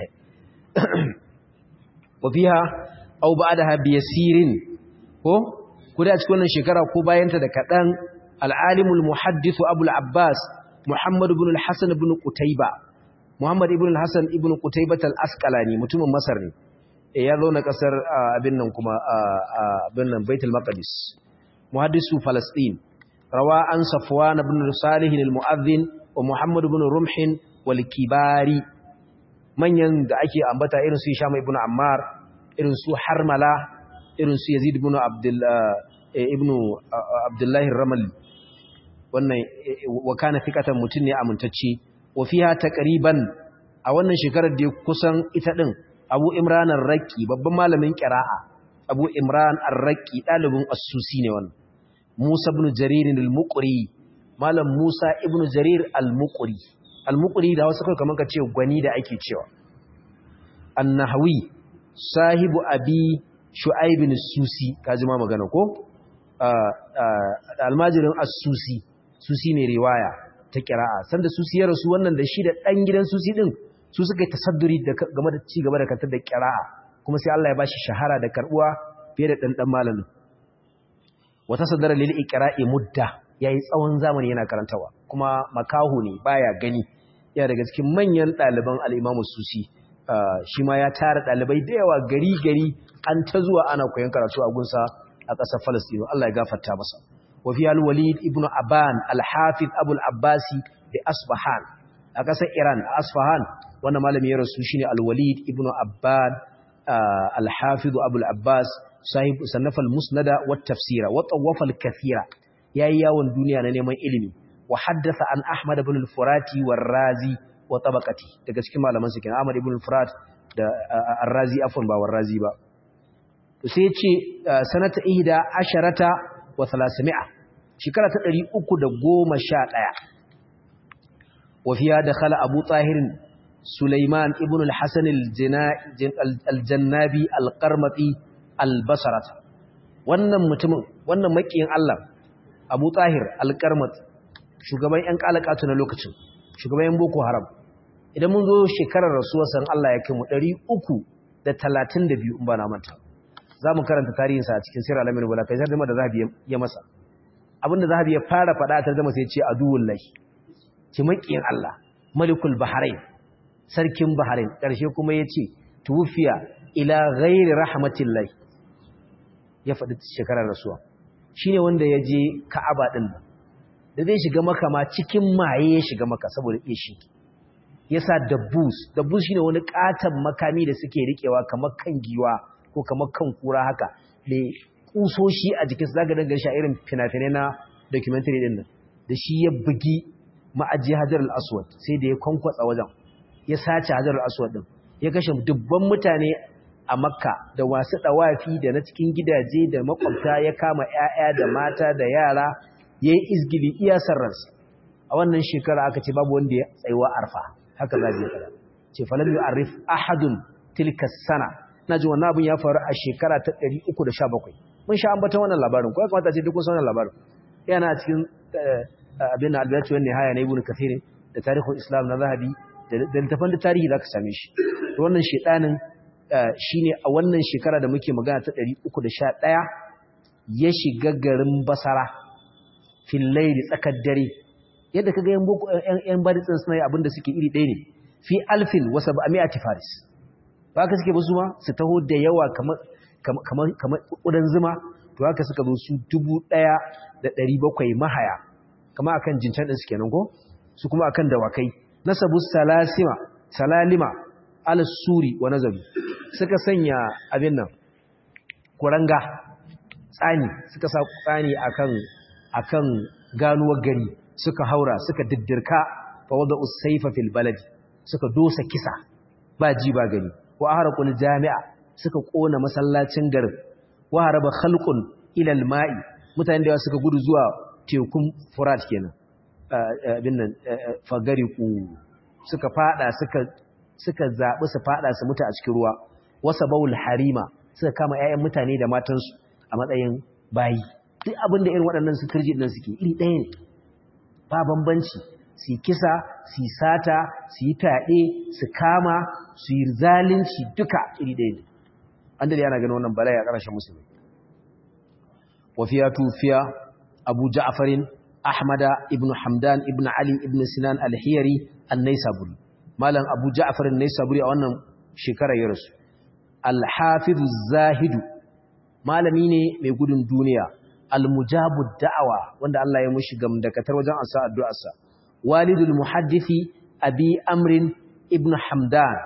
wafiha au ba da habi yasirin ko kuda a cikin wannan shekara ko bayanta da kaɗan al'alimul muhaddithu abul abbas muhammad ibn al-hassan ibn qutayba muhammad ibn al-hassan ibn qutayba al-asqalani mutumin masar ne ya zo na kasar abin nan kuma abin nan baitul maqdis muhaddisu falastin rawa an safwan ibn salih al-mu'adhdhin wa muhammad ibn rumh wal kibari manyan da ake ambata irin su hisham ibn ammar irin su harmala irin su yazid ibn abdul ibn abdullahi ramali wannan wa kana fikatan mutun ne amintacce wa fiha taqriban a wannan shekarar da kusan ita din Abu Imran ar-Raqi babban malamin qira'a Abu Imran ar-Raqi dalibin as-Susi ne wannan Musa ibn Jarir al-Muqri malam Musa ibn Jarir al-Muqri al-Muqri da wasu kai kaman ka ce gwani da ake cewa an-Nahwi sahibu abi Shu'aib as-Susi kaji ma magana ko almajirin as-Susi Susi ne riwaya ta kira'a sanda Susi ya rasu wannan da shi da dan gidan Susi din su suka yi tasadduri game da ci gaba da kantar da kira'a kuma sai Allah ya bashi shahara da karbuwa fiye da dan dan malamin wata sadara lil iqra'i mudda yayi tsawon zamani yana karantawa kuma makahu ne baya gani yana daga cikin manyan ɗaliban al-Imam Susi shi ma ya tara ɗalibai da yawa gari gari an ta zuwa ana koyon karatu a gunsa a ƙasar Falastinu Allah ya gafarta masa wa fi al-Walid ibn Aban al-Hafiz Abu al-Abbasi bi Asbahan a ƙasar Iran Asfahan wannan malami ya rasu shine al-walid ibn abbad al-hafiz abu al-abbas sahib sannafa al-musnada wa tafsira wa tawafa al-kathira yayi yawon duniya na neman ilimi wa haddatha an ahmad ibn al-furati war-razi wa tabaqati daga cikin malaman su kenan ahmad ibn al-furat da ar-razi afwan ba war-razi ba to sai yace sanata ihda asharata wa 300 shekara ta 311 wa fiya dakhala abu tahirin Sulaiman ibn al-Hasan al-Jannabi al-Qarmati al-Basrata wannan mutumin wannan makiyin Allah Abu Tahir al-Qarmati shugaban ƴan kalakatu na lokacin shugaban ƴan Boko Haram idan mun zo shekarar rasuwar san Allah ya kai mu 332 in ba na manta zamu karanta tarihinsa a cikin Sirr al-Amin wala kai tarjuma da Zahabi ya masa abinda Zahabi ya fara faɗa a tarjuma sai ya ce aduwullahi ki makiyin Allah Malikul Bahrain sarkin Bahrain ƙarshe kuma ya ce tufiya ila ghairi rahmatillahi ya faɗi shekarar rasuwa shine wanda ya je Ka'aba din da zai shiga maka ma cikin maye ya shiga maka saboda ishi yasa dabbus dabbus shine wani katan makami da suke rikewa kamar kan giwa ko kamar kan kura haka da kusoshi a jikin su zaka danga shi a irin fina-finai na documentary din nan da shi ya bugi ma'aji hajar al-aswad sai da ya kwankwatsa wajen ya sace hajar al-aswad din ya kashe dubban mutane a makka da wasu dawafi da na cikin gidaje da makwabta ya kama ƴaƴa da mata da yara yayi izgili iya sarransa a wannan shekara aka ce babu wanda ya tsayuwa arfa haka za ya fara ce falam yu'arif ahadun tilka sana naji wannan abun ya faru a shekara ta 317 mun sha ambata wannan labarin ko ya kamata ce duk kun san wannan labarin yana cikin abin al-bidayatu wan nihaya na ibnu kathir da tarihul islam na zahabi da littafan da tarihi zaka same shi to wannan shedanin shine a wannan shekara da muke magana ta 311 ya shiga garin basara fil layli tsakar dare yadda kaga yan boko yan baditsin suna yi abinda suke iri ɗaya ne fi alfin wa sab'ami'ati faris ba ka suke basu ma su taho da yawa kamar kamar kamar kudan zuma to haka suka zo su 1700 mahaya kama akan jincan din su kenan ko su kuma akan dawakai nasabu salasima salalima al-suri wa nazabi suka sanya abin nan kuranga tsani suka sa tsani akan akan ganuwar gari suka haura suka diddirka fa wada usayfa fil balad suka dosa kisa ba ji ba gani wa ahraqul jami'a suka kona masallacin garin wa haraba khalqun ila al-ma'i mutane da suka gudu zuwa tekun furat kenan abin nan fagariku suka fada suka suka zabi su fada su mutu a cikin ruwa wasa baul harima suka kama ƴaƴan mutane da matansu a matsayin bayi duk abin da irin waɗannan su turji din suke iri ɗaya ne ba bambanci su kisa su sata su yi fyaɗe su kama su yi zalunci duka iri ɗaya ne an da yana ganin wannan bala'i a ƙarshen musulmi wafiya tufiya abu ja'farin ahmada ibn hamdan ibn ali ibn sinan al-hiyari an-naisaburi malam abu ja'far an-naisaburi a wannan shekara ya rasu al-hafiz zahidu malami ne mai gudun duniya al-mujabu da'awa wanda Allah ya mushi gamdakatar wajen ansa addu'arsa walidul muhaddisi abi amrin ibn hamdan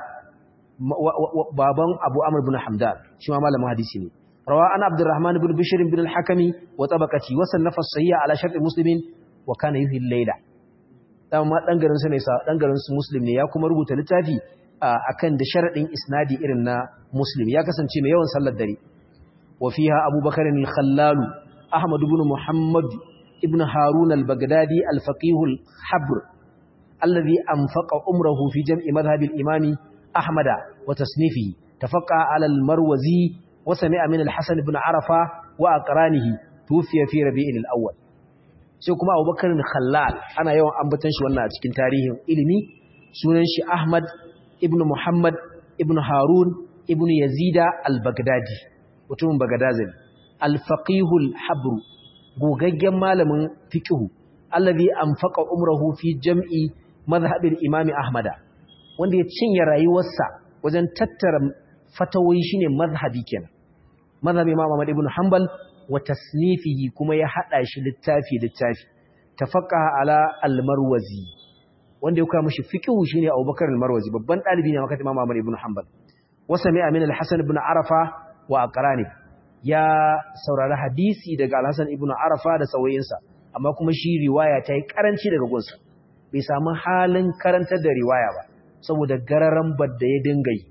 baban abu amr ibn hamdan shi ma malamin hadisi ne rawa ana abdurrahman ibn bishr ibn al-hakimi wa tabaqati wa sannafa as-sayya ala shart muslimin wa kana yuhi al-layla dan ma dan garin sa ne sa dan garin su muslim ne ya kuma rubuta littafi akan da sharadin isnadi irin na muslim ya kasance mai yawan sallar dare wa fiha abubakar al-khallal ahmad ibn muhammad ibn harun al-baghdadi al-faqih al-habr alladhi anfaqa umrahu fi jam'i madhhab al-imam ahmad wa tasnifihi tafaqqa ala al-marwazi wa sami'a min al-hasan ibn arafa wa aqranihi tufiya fi rabi'il al-awwal sai kuma abubakar khallal ana yawan ambatan shi wannan a cikin tarihin ilimi sunan shi ahmad ibn muhammad ibn harun ibn yazida al-baghdadi mutumin bagdadazin al-faqihul habru gogaggen malamin fiqhu allazi anfaqa umrahu fi jam'i madhhabil imami ahmada wanda ya cinye rayuwarsa wajen tattara fatawoyi shine mazhabi kenan mazhabi imam ahmad ibn hanbal wa tasnifihi kuma ya hada shi littafi littafi tafaqaha ala al-marwazi wanda ya koya mishi fiqhu shine Abubakar al-Marwazi babban dalibi ne makatin Imam Ahmad ibn Hanbal wasa mai Amin al-Hasan ibn Arafa wa aqrani ya saurari hadisi daga al-Hasan ibn Arafa da sauyinsa amma kuma shi riwaya ta yi karanci daga gunsa bai samu halin karantar da riwaya ba saboda gararan badda ya dinga yi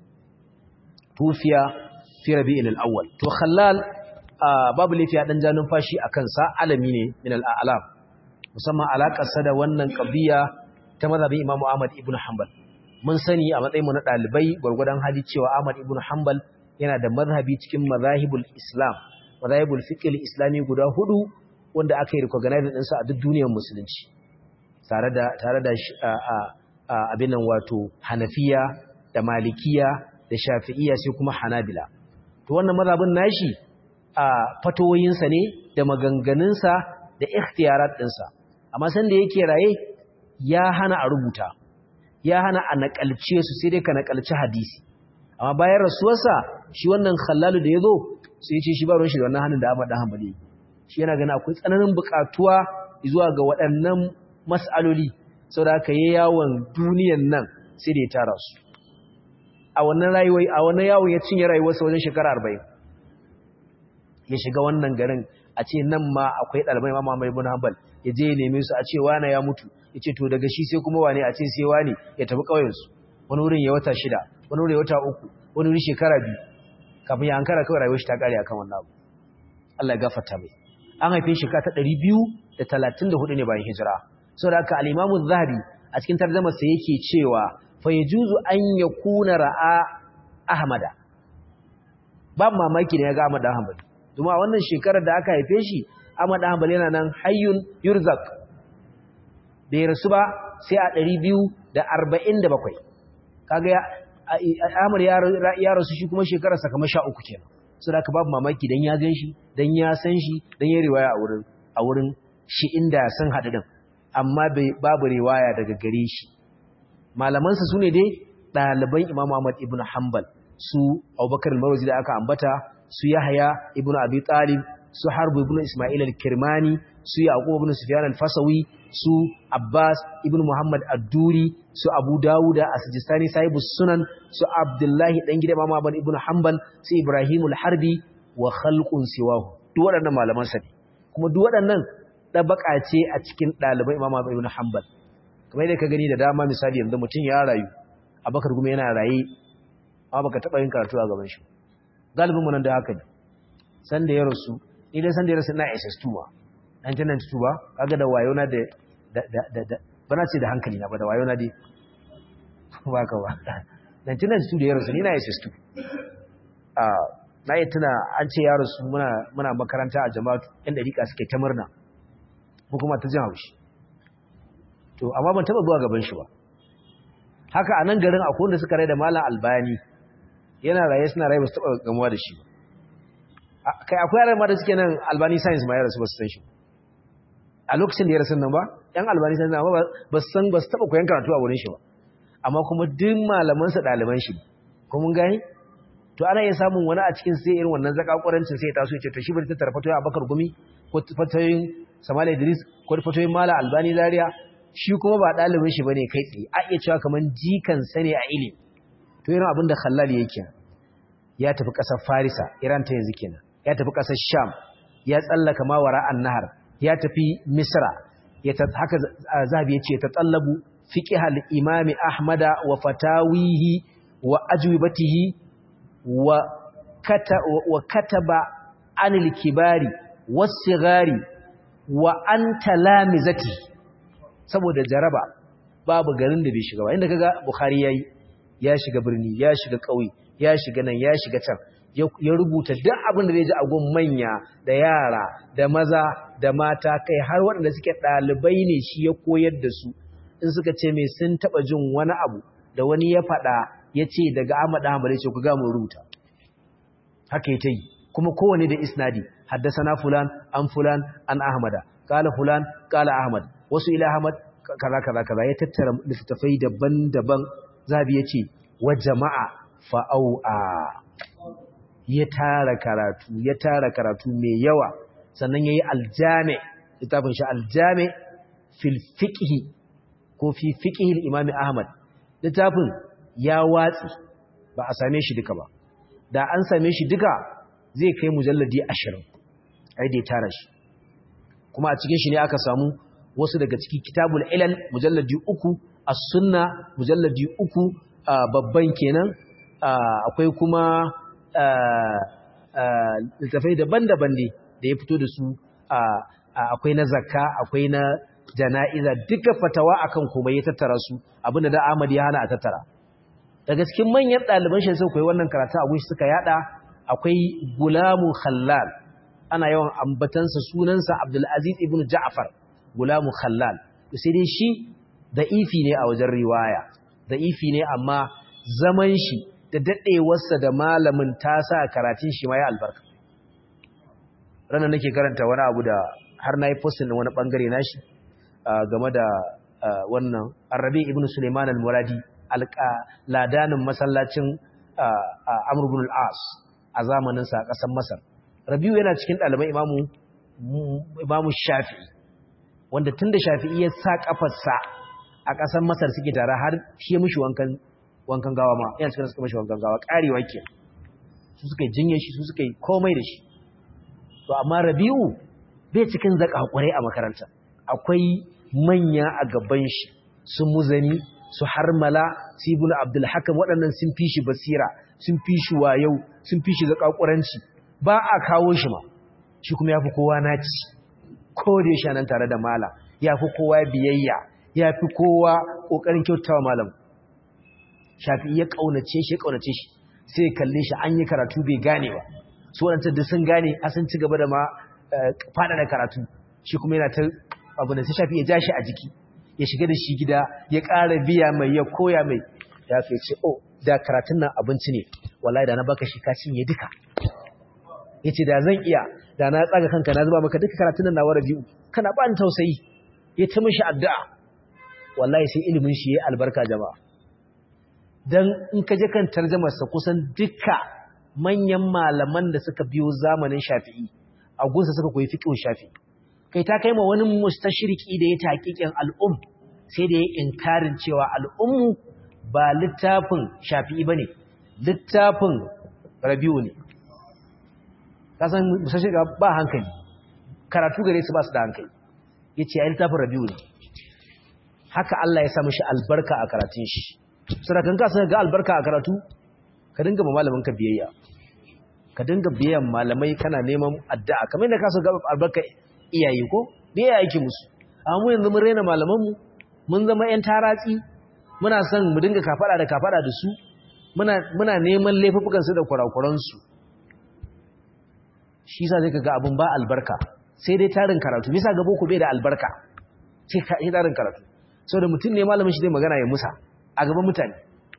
tufiya fi rabi'il al-awwal to khallal babu lafiya dan ja numfashi akan sa alami ne min al-a'lam musamman alakar sa da wannan qabiya ta mazhabin Imam Ahmad ibn Hanbal mun sani a matsayin mu na dalibai gurgurdan hali cewa Ahmad ibn Hanbal yana da mazhabi cikin mazahibul Islam mazahibul fiqh islami guda hudu wanda aka yi recognize din sa a duk duniyar musulunci tare da tare da abin nan wato Hanafiya da Malikiya da Shafi'iyya sai kuma Hanabila to wannan mazhabin nashi a fatoyinsa ne da maganganunsa da ikhtiyarat ɗinsa amma san da yake raye ya hana a rubuta ya hana a nakalce su sai dai ka nakalci hadisi amma bayan rasuwarsa shi wannan khallalu da ya zo sai ya ce shi ba ruwan shi da wannan hannun da Ahmad dan Hanbali shi yana gani akwai tsananin buƙatuwa zuwa ga waɗannan mas'aloli saboda haka yayi yawon duniyan nan sai da ya tara su a wannan rayuwa a wannan yawon ya cinye rayuwarsa wajen shekara 40 ya shiga wannan garin a ce nan ma akwai ɗalibai ma Muhammad ibn Hanbal ya je ya neme su a ce wane ya mutu ya ce to daga shi sai kuma wane a ce sai wane ya tafi ƙauyensu wani wurin ya wata shida wani wurin ya wata uku wani wurin shekara biyu kafin ya hankara kawai rayuwar shi ta ƙare akan wannan abu Allah ya gafarta mai an haife shi ka ta ɗari biyu da talatin da hudu ne bayan hijira saboda haka al-Imam zahabi a cikin tarjumar sa yake cewa fa yajuzu an yakuna ra'a Ahmada babu mamaki da ya ga Ahmad Ahmad kuma wannan shekarar da aka haife shi Ahmad Hanbal yana nan hayyun yurzak bai rasu ba sai a 247 kaga ya Ahmad ya rasu shi kuma shekarar sa kamar 13 kenan so da babu mamaki dan ya gan shi dan ya san shi dan ya riwaya a wurin a wurin shi inda san hadu din amma babu riwaya daga gare shi malaman sa sune dai ɗaliban Imam Ahmad ibn Hanbal su Abubakar al-Marwazi da aka ambata su Yahya ibn Abi Talib su Harb ibn Ismail al-Kirmani su Yaqub ibn Sufyan al-Fasawi su Abbas ibn Muhammad ad-Duri su Abu Dawud as-Sijistani sahibus Sunan su Abdullah dan gida Imam Ahmad ibn Hanbal su Ibrahim al-Harbi wa khalqun siwahu duk waɗannan malaman sa ne kuma duk waɗannan dabaka ce a cikin ɗaliban Imam Ahmad ibn Hanbal kamar yadda ka gani da dama misali yanzu mutum ya rayu Abubakar kuma yana raye amma baka taba yin karatu a gaban shi galibin mu nan da haka ne san da ya rasu ni dai san da ya rasu na SS2 ba 1992 ba kaga da wayo na da da da bana ce da hankali na ba da wayo na dai ba ka ba 1992 da ya rasu ni na SS2 a na yi tuna an ce ya rasu muna muna makaranta a jama'atu yan dariƙa suke ta murna ko kuma ta jin haushi to amma ban taba zuwa gaban shi ba haka a nan garin akwai wanda suka rai da malam albani yana raye suna raye ba su taɓa gamuwa da shi ba kai akwai yaran ma da suke nan albani science ma ya rasu ba su san shi a lokacin da ya rasu nan ba yan albani science na ba su san ba su taɓa koyan karatu a wurin shi ba amma kuma duk malamansa ɗaliban shi ko mun gani to ana iya samun wani a cikin sai irin wannan zakakurancin sai ya taso ya ce to shi bari ta tara fatoyin abakar gumi ko fatoyin samala idris ko fatoyin mala albani zaria shi kuma ba ɗalibin shi bane kai tsaye a iya cewa kaman jikan sane a ilimi to irin abin da khallal yake ya tafi ƙasar farisa iran ta yanzu kenan ya tafi ƙasar sham ya tsallaka mawara an-nahar ya tafi misra ya haka zabi ya ce ta tsallabu fiqhal imami ahmada wa fatawihi wa ajwibatihi wa kata wa kataba anil kibari was-sighari wa anta lamizati saboda jaraba babu garin da bai shiga ba inda kaga bukhari yayi ya shiga birni ya shiga kauye ya shiga nan ya shiga can ya rubuta duk abin da zai ji a gun manya da yara da maza da mata kai har waɗanda suke ɗalibai ne shi ya koyar da su in suka ce mai sun taɓa jin wani abu da wani ya faɗa ya ce daga Ahmad Ahmad ya ce ku ga mu rubuta haka ya ta yi kuma kowane da isnadi haddasana fulan an fulan an ahmada kala fulan kala ahmad wasu ila ahmad kaza kaza kaza ya tattara littattafai daban-daban zabi ya ce wa jama'a fa'au'a ya tara karatu ya tara karatu mai yawa sannan yayi aljami littafin shi aljami fil fiqh ko fi fiqhil imami ahmad littafin ya watsi ba a same shi duka ba da an same shi duka zai kai mujalladi 20 ai da tara shi kuma a cikin shi ne aka samu wasu daga cikin kitabul ilal mujalladi uku as-sunna mujalladi uku babban kenan akwai kuma littafai daban-daban ne da ya fito da su akwai na zakka akwai na jana'iza duka fatawa akan komai ya tattara su abinda da Ahmad ya hana a tattara daga cikin manyan ɗaliban shi sai koyi wannan karatu a gunshi suka yada akwai Gulamu Khallal ana yawan ambatansa sunansa Abdul Aziz ibn Ja'far Gulamu Khallal sai dai shi da'ifi ne a wajen riwaya da'ifi ne amma zaman shi da daɗewarsa da malamin ta sa karatun shi ma ya albarka ranar nake karanta wani abu da har na yi postin wani ɓangare na shi game da wannan arabi ibn suleiman al-muradi ladanin masallacin amurbin al'as a zamaninsa a ƙasar masar rabiu yana cikin ɗaliban imamu shafi'i wanda tun da shafi'i ya sa ƙafarsa a ƙasar masar suke tare har shi ya mushi wankan wankan gawa ma yana cikin suka mashi wankan gawa karewa ke su suka yi jinye shi su suka yi komai da shi to amma rabi'u bai cikin zaka hakuri a makaranta akwai manya a gaban shi su muzani su harmala su ibnu abdul hakam waɗannan sun fi shi basira sun fi shi wayau sun fi shi zaka kuranci ba a kawo shi ma shi kuma yafi kowa naci ko da yake nan tare da mala yafi kowa biyayya yafi kowa kokarin kyautawa malam shafi ya kaunace shi ya kaunace shi sai ya kalle shi an yi karatu bai gane ba su wadanda da sun gane a sun ci gaba da ma fada da karatu shi kuma yana ta abu da sai shafi ya ja shi a jiki ya shiga da shi gida ya ƙara biya mai ya koya mai ya fi ce oh da karatun nan abinci ne wallahi da na baka shi ka cinye duka ya ce da zan iya da na tsaga kanka na zuba maka duka karatun nan na wara biyu kana ba ni tausayi ya ta mishi addu'a wallahi sai ilimin shi ya albarka jama'a don in ka je kan tarjamarsa kusan duka manyan malaman da suka biyo zamanin shafi'i a gunsa suka koyi fiƙin shafi'i kai ta kai ma wani mustashiriki da ya taƙiƙin al'um sai da ya inkarin cewa al'ummu ba littafin shafi'i ba ne littafin rabiu ne kasan mustashirika ba hankali karatu gare su ba su da hankali ya ce ya littafin rabiu ne haka Allah ya samu shi albarka a karatun shi sadakan ka sai ga albarka a karatu ka dinga ma malamin ka biyayya ka dinga biyan malamai kana neman addu'a kamar yadda ka so ga albarka iyaye ko biyayya yake musu amma mu yanzu mun rena malaman mu mun zama ƴan taratsi muna son mu dinga kafada da kafada da su muna muna neman laifukan su da kurakuran su shi yasa sai kaga abun ba albarka sai dai tarin karatu bisa ga boko bai da albarka sai ka yi tarin karatu saboda mutum ne malamin shi zai magana ya musa a gaban mutane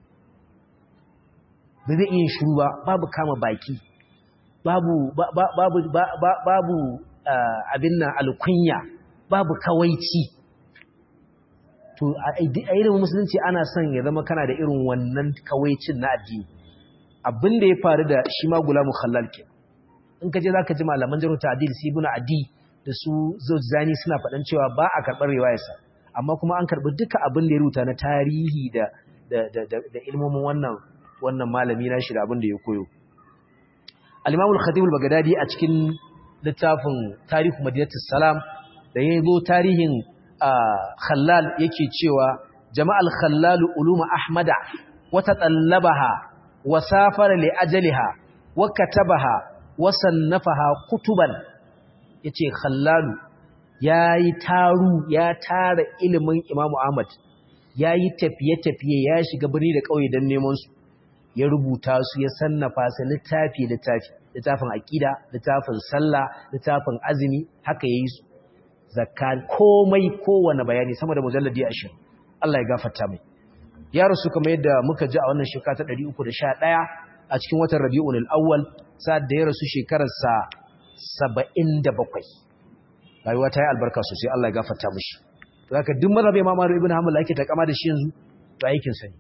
ba zai iya shuru ba babu kama baki babu babu babu abin nan alkunya babu kawaici to a irin musulunci ana son ya zama kana da irin wannan kawaicin na addini abin da ya faru da shi ma gulamu khallal ke in ka je zaka ji malaman jaru ta'dil su ibnu adi da su zani suna faɗan cewa ba a karɓar riwayarsa amma kuma an karɓi duka abin da ya rubuta na tarihi da da ilmomin wannan wannan malami na shi da abin da ya koyo al-Imam al-Khatib al-Baghdadi a cikin littafin Tarihu Madinatus Salam da ya zo tarihin Khallal yake cewa jama'al Khallal uluma Ahmada wa tatallabaha wa safara li ajaliha wa katabaha wa sannafaha kutuban yace Khallalu yayi taru ya tara ilimin Imam Ahmad yayi tafiye-tafiye ya shiga birni da kauye dan neman su ya rubuta su ya sannafa su littafi littafi littafin aqida littafin sallah littafin azumi haka yayi su zakka komai kowanne bayani sama da mujalladi 20 Allah ya gafarta mai ya rasu kamar yadda muka ji a wannan shekara ta 311 a cikin watan Rabiul Awwal sa'ad da ya rasu shekarar sa 77 rayuwa ta yi albarka sosai Allah ya gafarta mishi to haka duk mazhabi Imam Ibn Hanbal yake ta kama da shi yanzu to aikin sa ne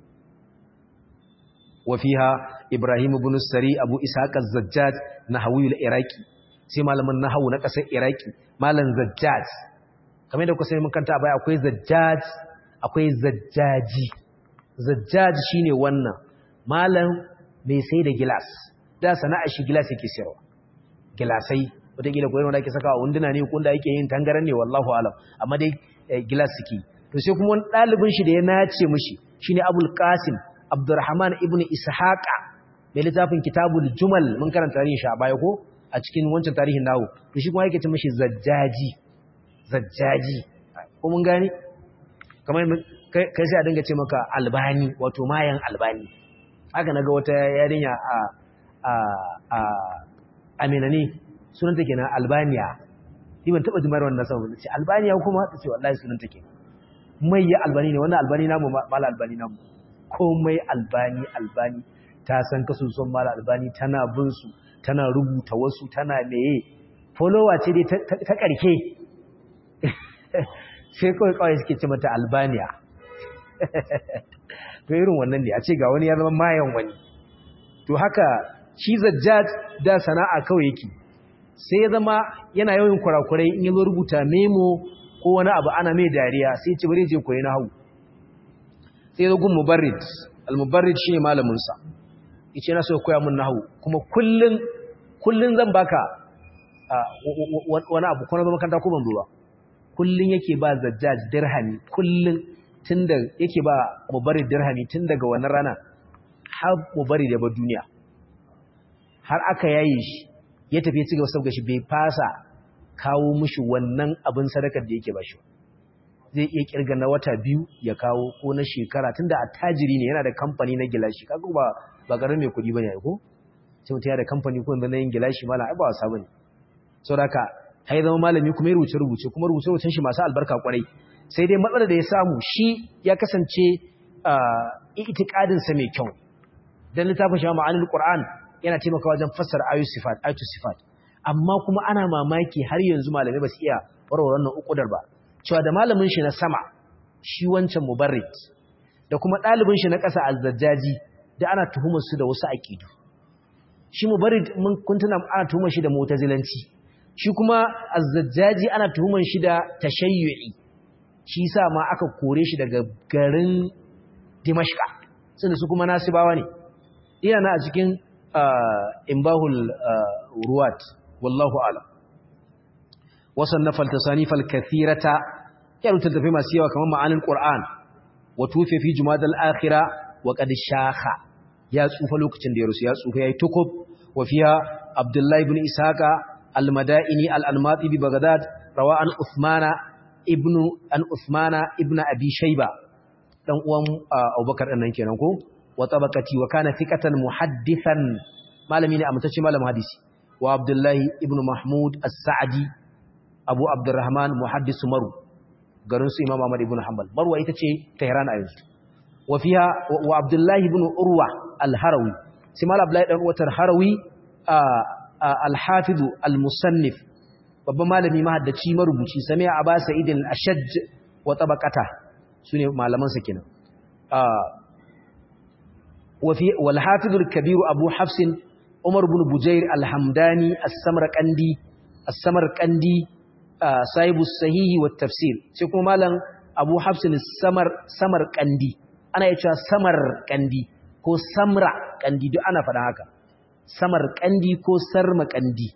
وفيها إبراهيم بن السري أبو إسحاق الزجاج نحوي العراقي sai malamin nahawu na ƙasar iraki malam zajjaj kamar da kuka sai mun kanta baya akwai zajjaj akwai zajjaji zajjaji shine wannan malam mai sai da gilas da sana'ar shi gilas yake sayarwa gilasai wataƙila ko wanda ake saka a wunduna ne ko da yake yin tangaran ne wallahu alam amma dai gilas suke to sai kuma wani ɗalibin shi da ya nace mishi shine abul qasim abdurrahman ibn ishaqa mai littafin kitabul jumal mun karanta tarihin shi a baya ko a cikin wancan tarihin nawo to shi kuma yake ce mishi zajjaji zajjaji ko mun gane kamar kai sai a dinga ce maka albani wato mayan albani haka naga wata yarinya a a a amina ne sunanta kenan albaniya ni ban taba jimar wannan saboda ce albaniya kuma ta ce wallahi sunanta kenan mai ya albani ne wannan albani namu mala albani namu komai albani albani ta san kasusun mala albani tana bin su tana rubuta wasu tana meye follower ce dai ta karke sai kawai kawai suke ce mata albaniya to irin wannan ne a ce ga wani ya zama mayan wani to haka shi zajjaj da sana'a kawai yake sai ya zama yana yawan kurakurai in yazo rubuta memo ko wani abu ana mai dariya sai ya ce bari je koyi nahwu sai ya gun mubarrid al-mubarrid shine malamin sa yace na so koya mun nahwu kuma kullun kullun zan baka wani abu ko na zama kanta ko ban zo ba kullun yake ba zajjaj dirhami kullun tunda yake ba mubarrid dirhami tun daga wannan rana har mubarrid ya bar duniya har aka yaye shi ya tafi ya ci gaba saboda shi bai fasa kawo mishi wannan abin sadakar da yake ba shi zai iya kirga na wata biyu ya kawo ko na shekara tunda attajiri ne yana da kamfani na gilashi kaga ba ba garin mai kuɗi bane ko sai mutum ya da kamfani ko yanzu na yin gilashi mala ai ba wasa bane saboda haka hai zama malami kuma ya rubuce rubuce kuma rubuce rubucen shi masu albarka kwarai sai dai matsalar da ya samu shi ya kasance itikadin sa mai kyau dan littafin shi ma'anil qur'an yana taimakawa wajen fassara ayoyi sifat ayatu sifat amma kuma ana mamaki har yanzu malamai ba su iya warware wannan ukudar ba cewa da malamin shi na sama shi wancan mubarrid da kuma ɗalibin shi na ƙasa azzajjaji da ana tuhumar su da wasu aqidu shi mubarrid mun kuntuna ana tuhumar shi da mu'tazilanci shi kuma azzajjaji ana tuhumar shi da tashayyu'i shi sa ma aka kore shi daga garin Dimashqa sun su kuma nasibawa ne ina na a cikin imbahul ruwat wallahu ala wasannafa al-tasanifal kathirata ya rubuta tafi masu yawa kamar ma'anin qur'an wa tufi fi jumadal akhira wa qad shakha ya tsufa lokacin da ya rusu ya tsufa yayi tukub wa fiha abdullahi ibn ishaqa al-madaini al-almati bi baghdad rawa an uthmana ibnu an uthmana ibnu abi shayba dan uwan abubakar dan nan kenan ko wa tabaqati wa kana thiqatan muhaddithan malami ne amtace malamin hadisi wa abdullahi ibnu mahmud as-sa'di abu abdurrahman muhaddis maru garin su imam ahmad ibn hanbal marwa ita ce tehran a yanzu wa fiha wa abdullahi ibn urwa al-harawi sai mal abdullahi dan uwatar harawi al-hafiz al-musannif babban malami mahaddaci marubuci sami'a aba sa'id al-ashaj wa tabaqata sune malaman sa kenan wa fi wal hafiz al-kabir abu hafs umar ibn bujair al-hamdani as-samarqandi as-samarqandi sahibu sahihi wa tafsir sai kuma malam abu hafs al-samar samarqandi ana yace samarqandi ko samra kandi duk ana faɗa haka samarqandi ko sarmaqandi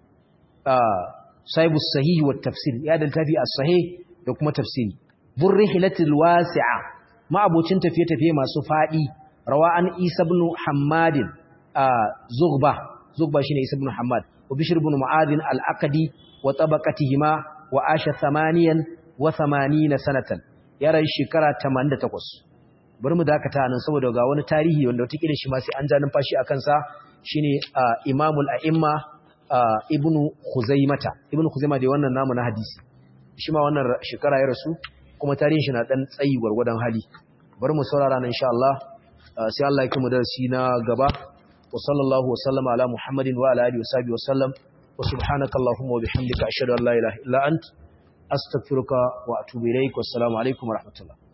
sahibu sahihi wa tafsir ya da tafi as-sahih da kuma tafsiri burrihilatil wasi'a ma abocin tafiye-tafiye masu fadi rawa an isa ibn hammadin zughba zughba shine isa ibn hammad wa bishr ibn mu'adh al-aqdi wa tabaqatihima wa asha 88 sanatan ya rayu shekara 88 bari mu dakata nan saboda ga wani tarihi wanda wata kila shi ma sai an ja numfashi akan sa shine imamul a'imma ibnu Khuzaimata ibnu Khuzaima da wannan namu na hadisi shi ma wannan shekara ya rasu kuma tarihin shi na dan tsayi gwargwadon hali bari mu saurara nan insha Allah sai Allah ya kuma darasi na gaba wa sallallahu wa sallama ala Muhammadin wa ala alihi wa sahbihi wa sallam wa subhanaka allahumma wa bihamdika ashhadu an la ilaha illa ant astaghfiruka wa atubu ilaik wa assalamu alaikum wa rahmatullah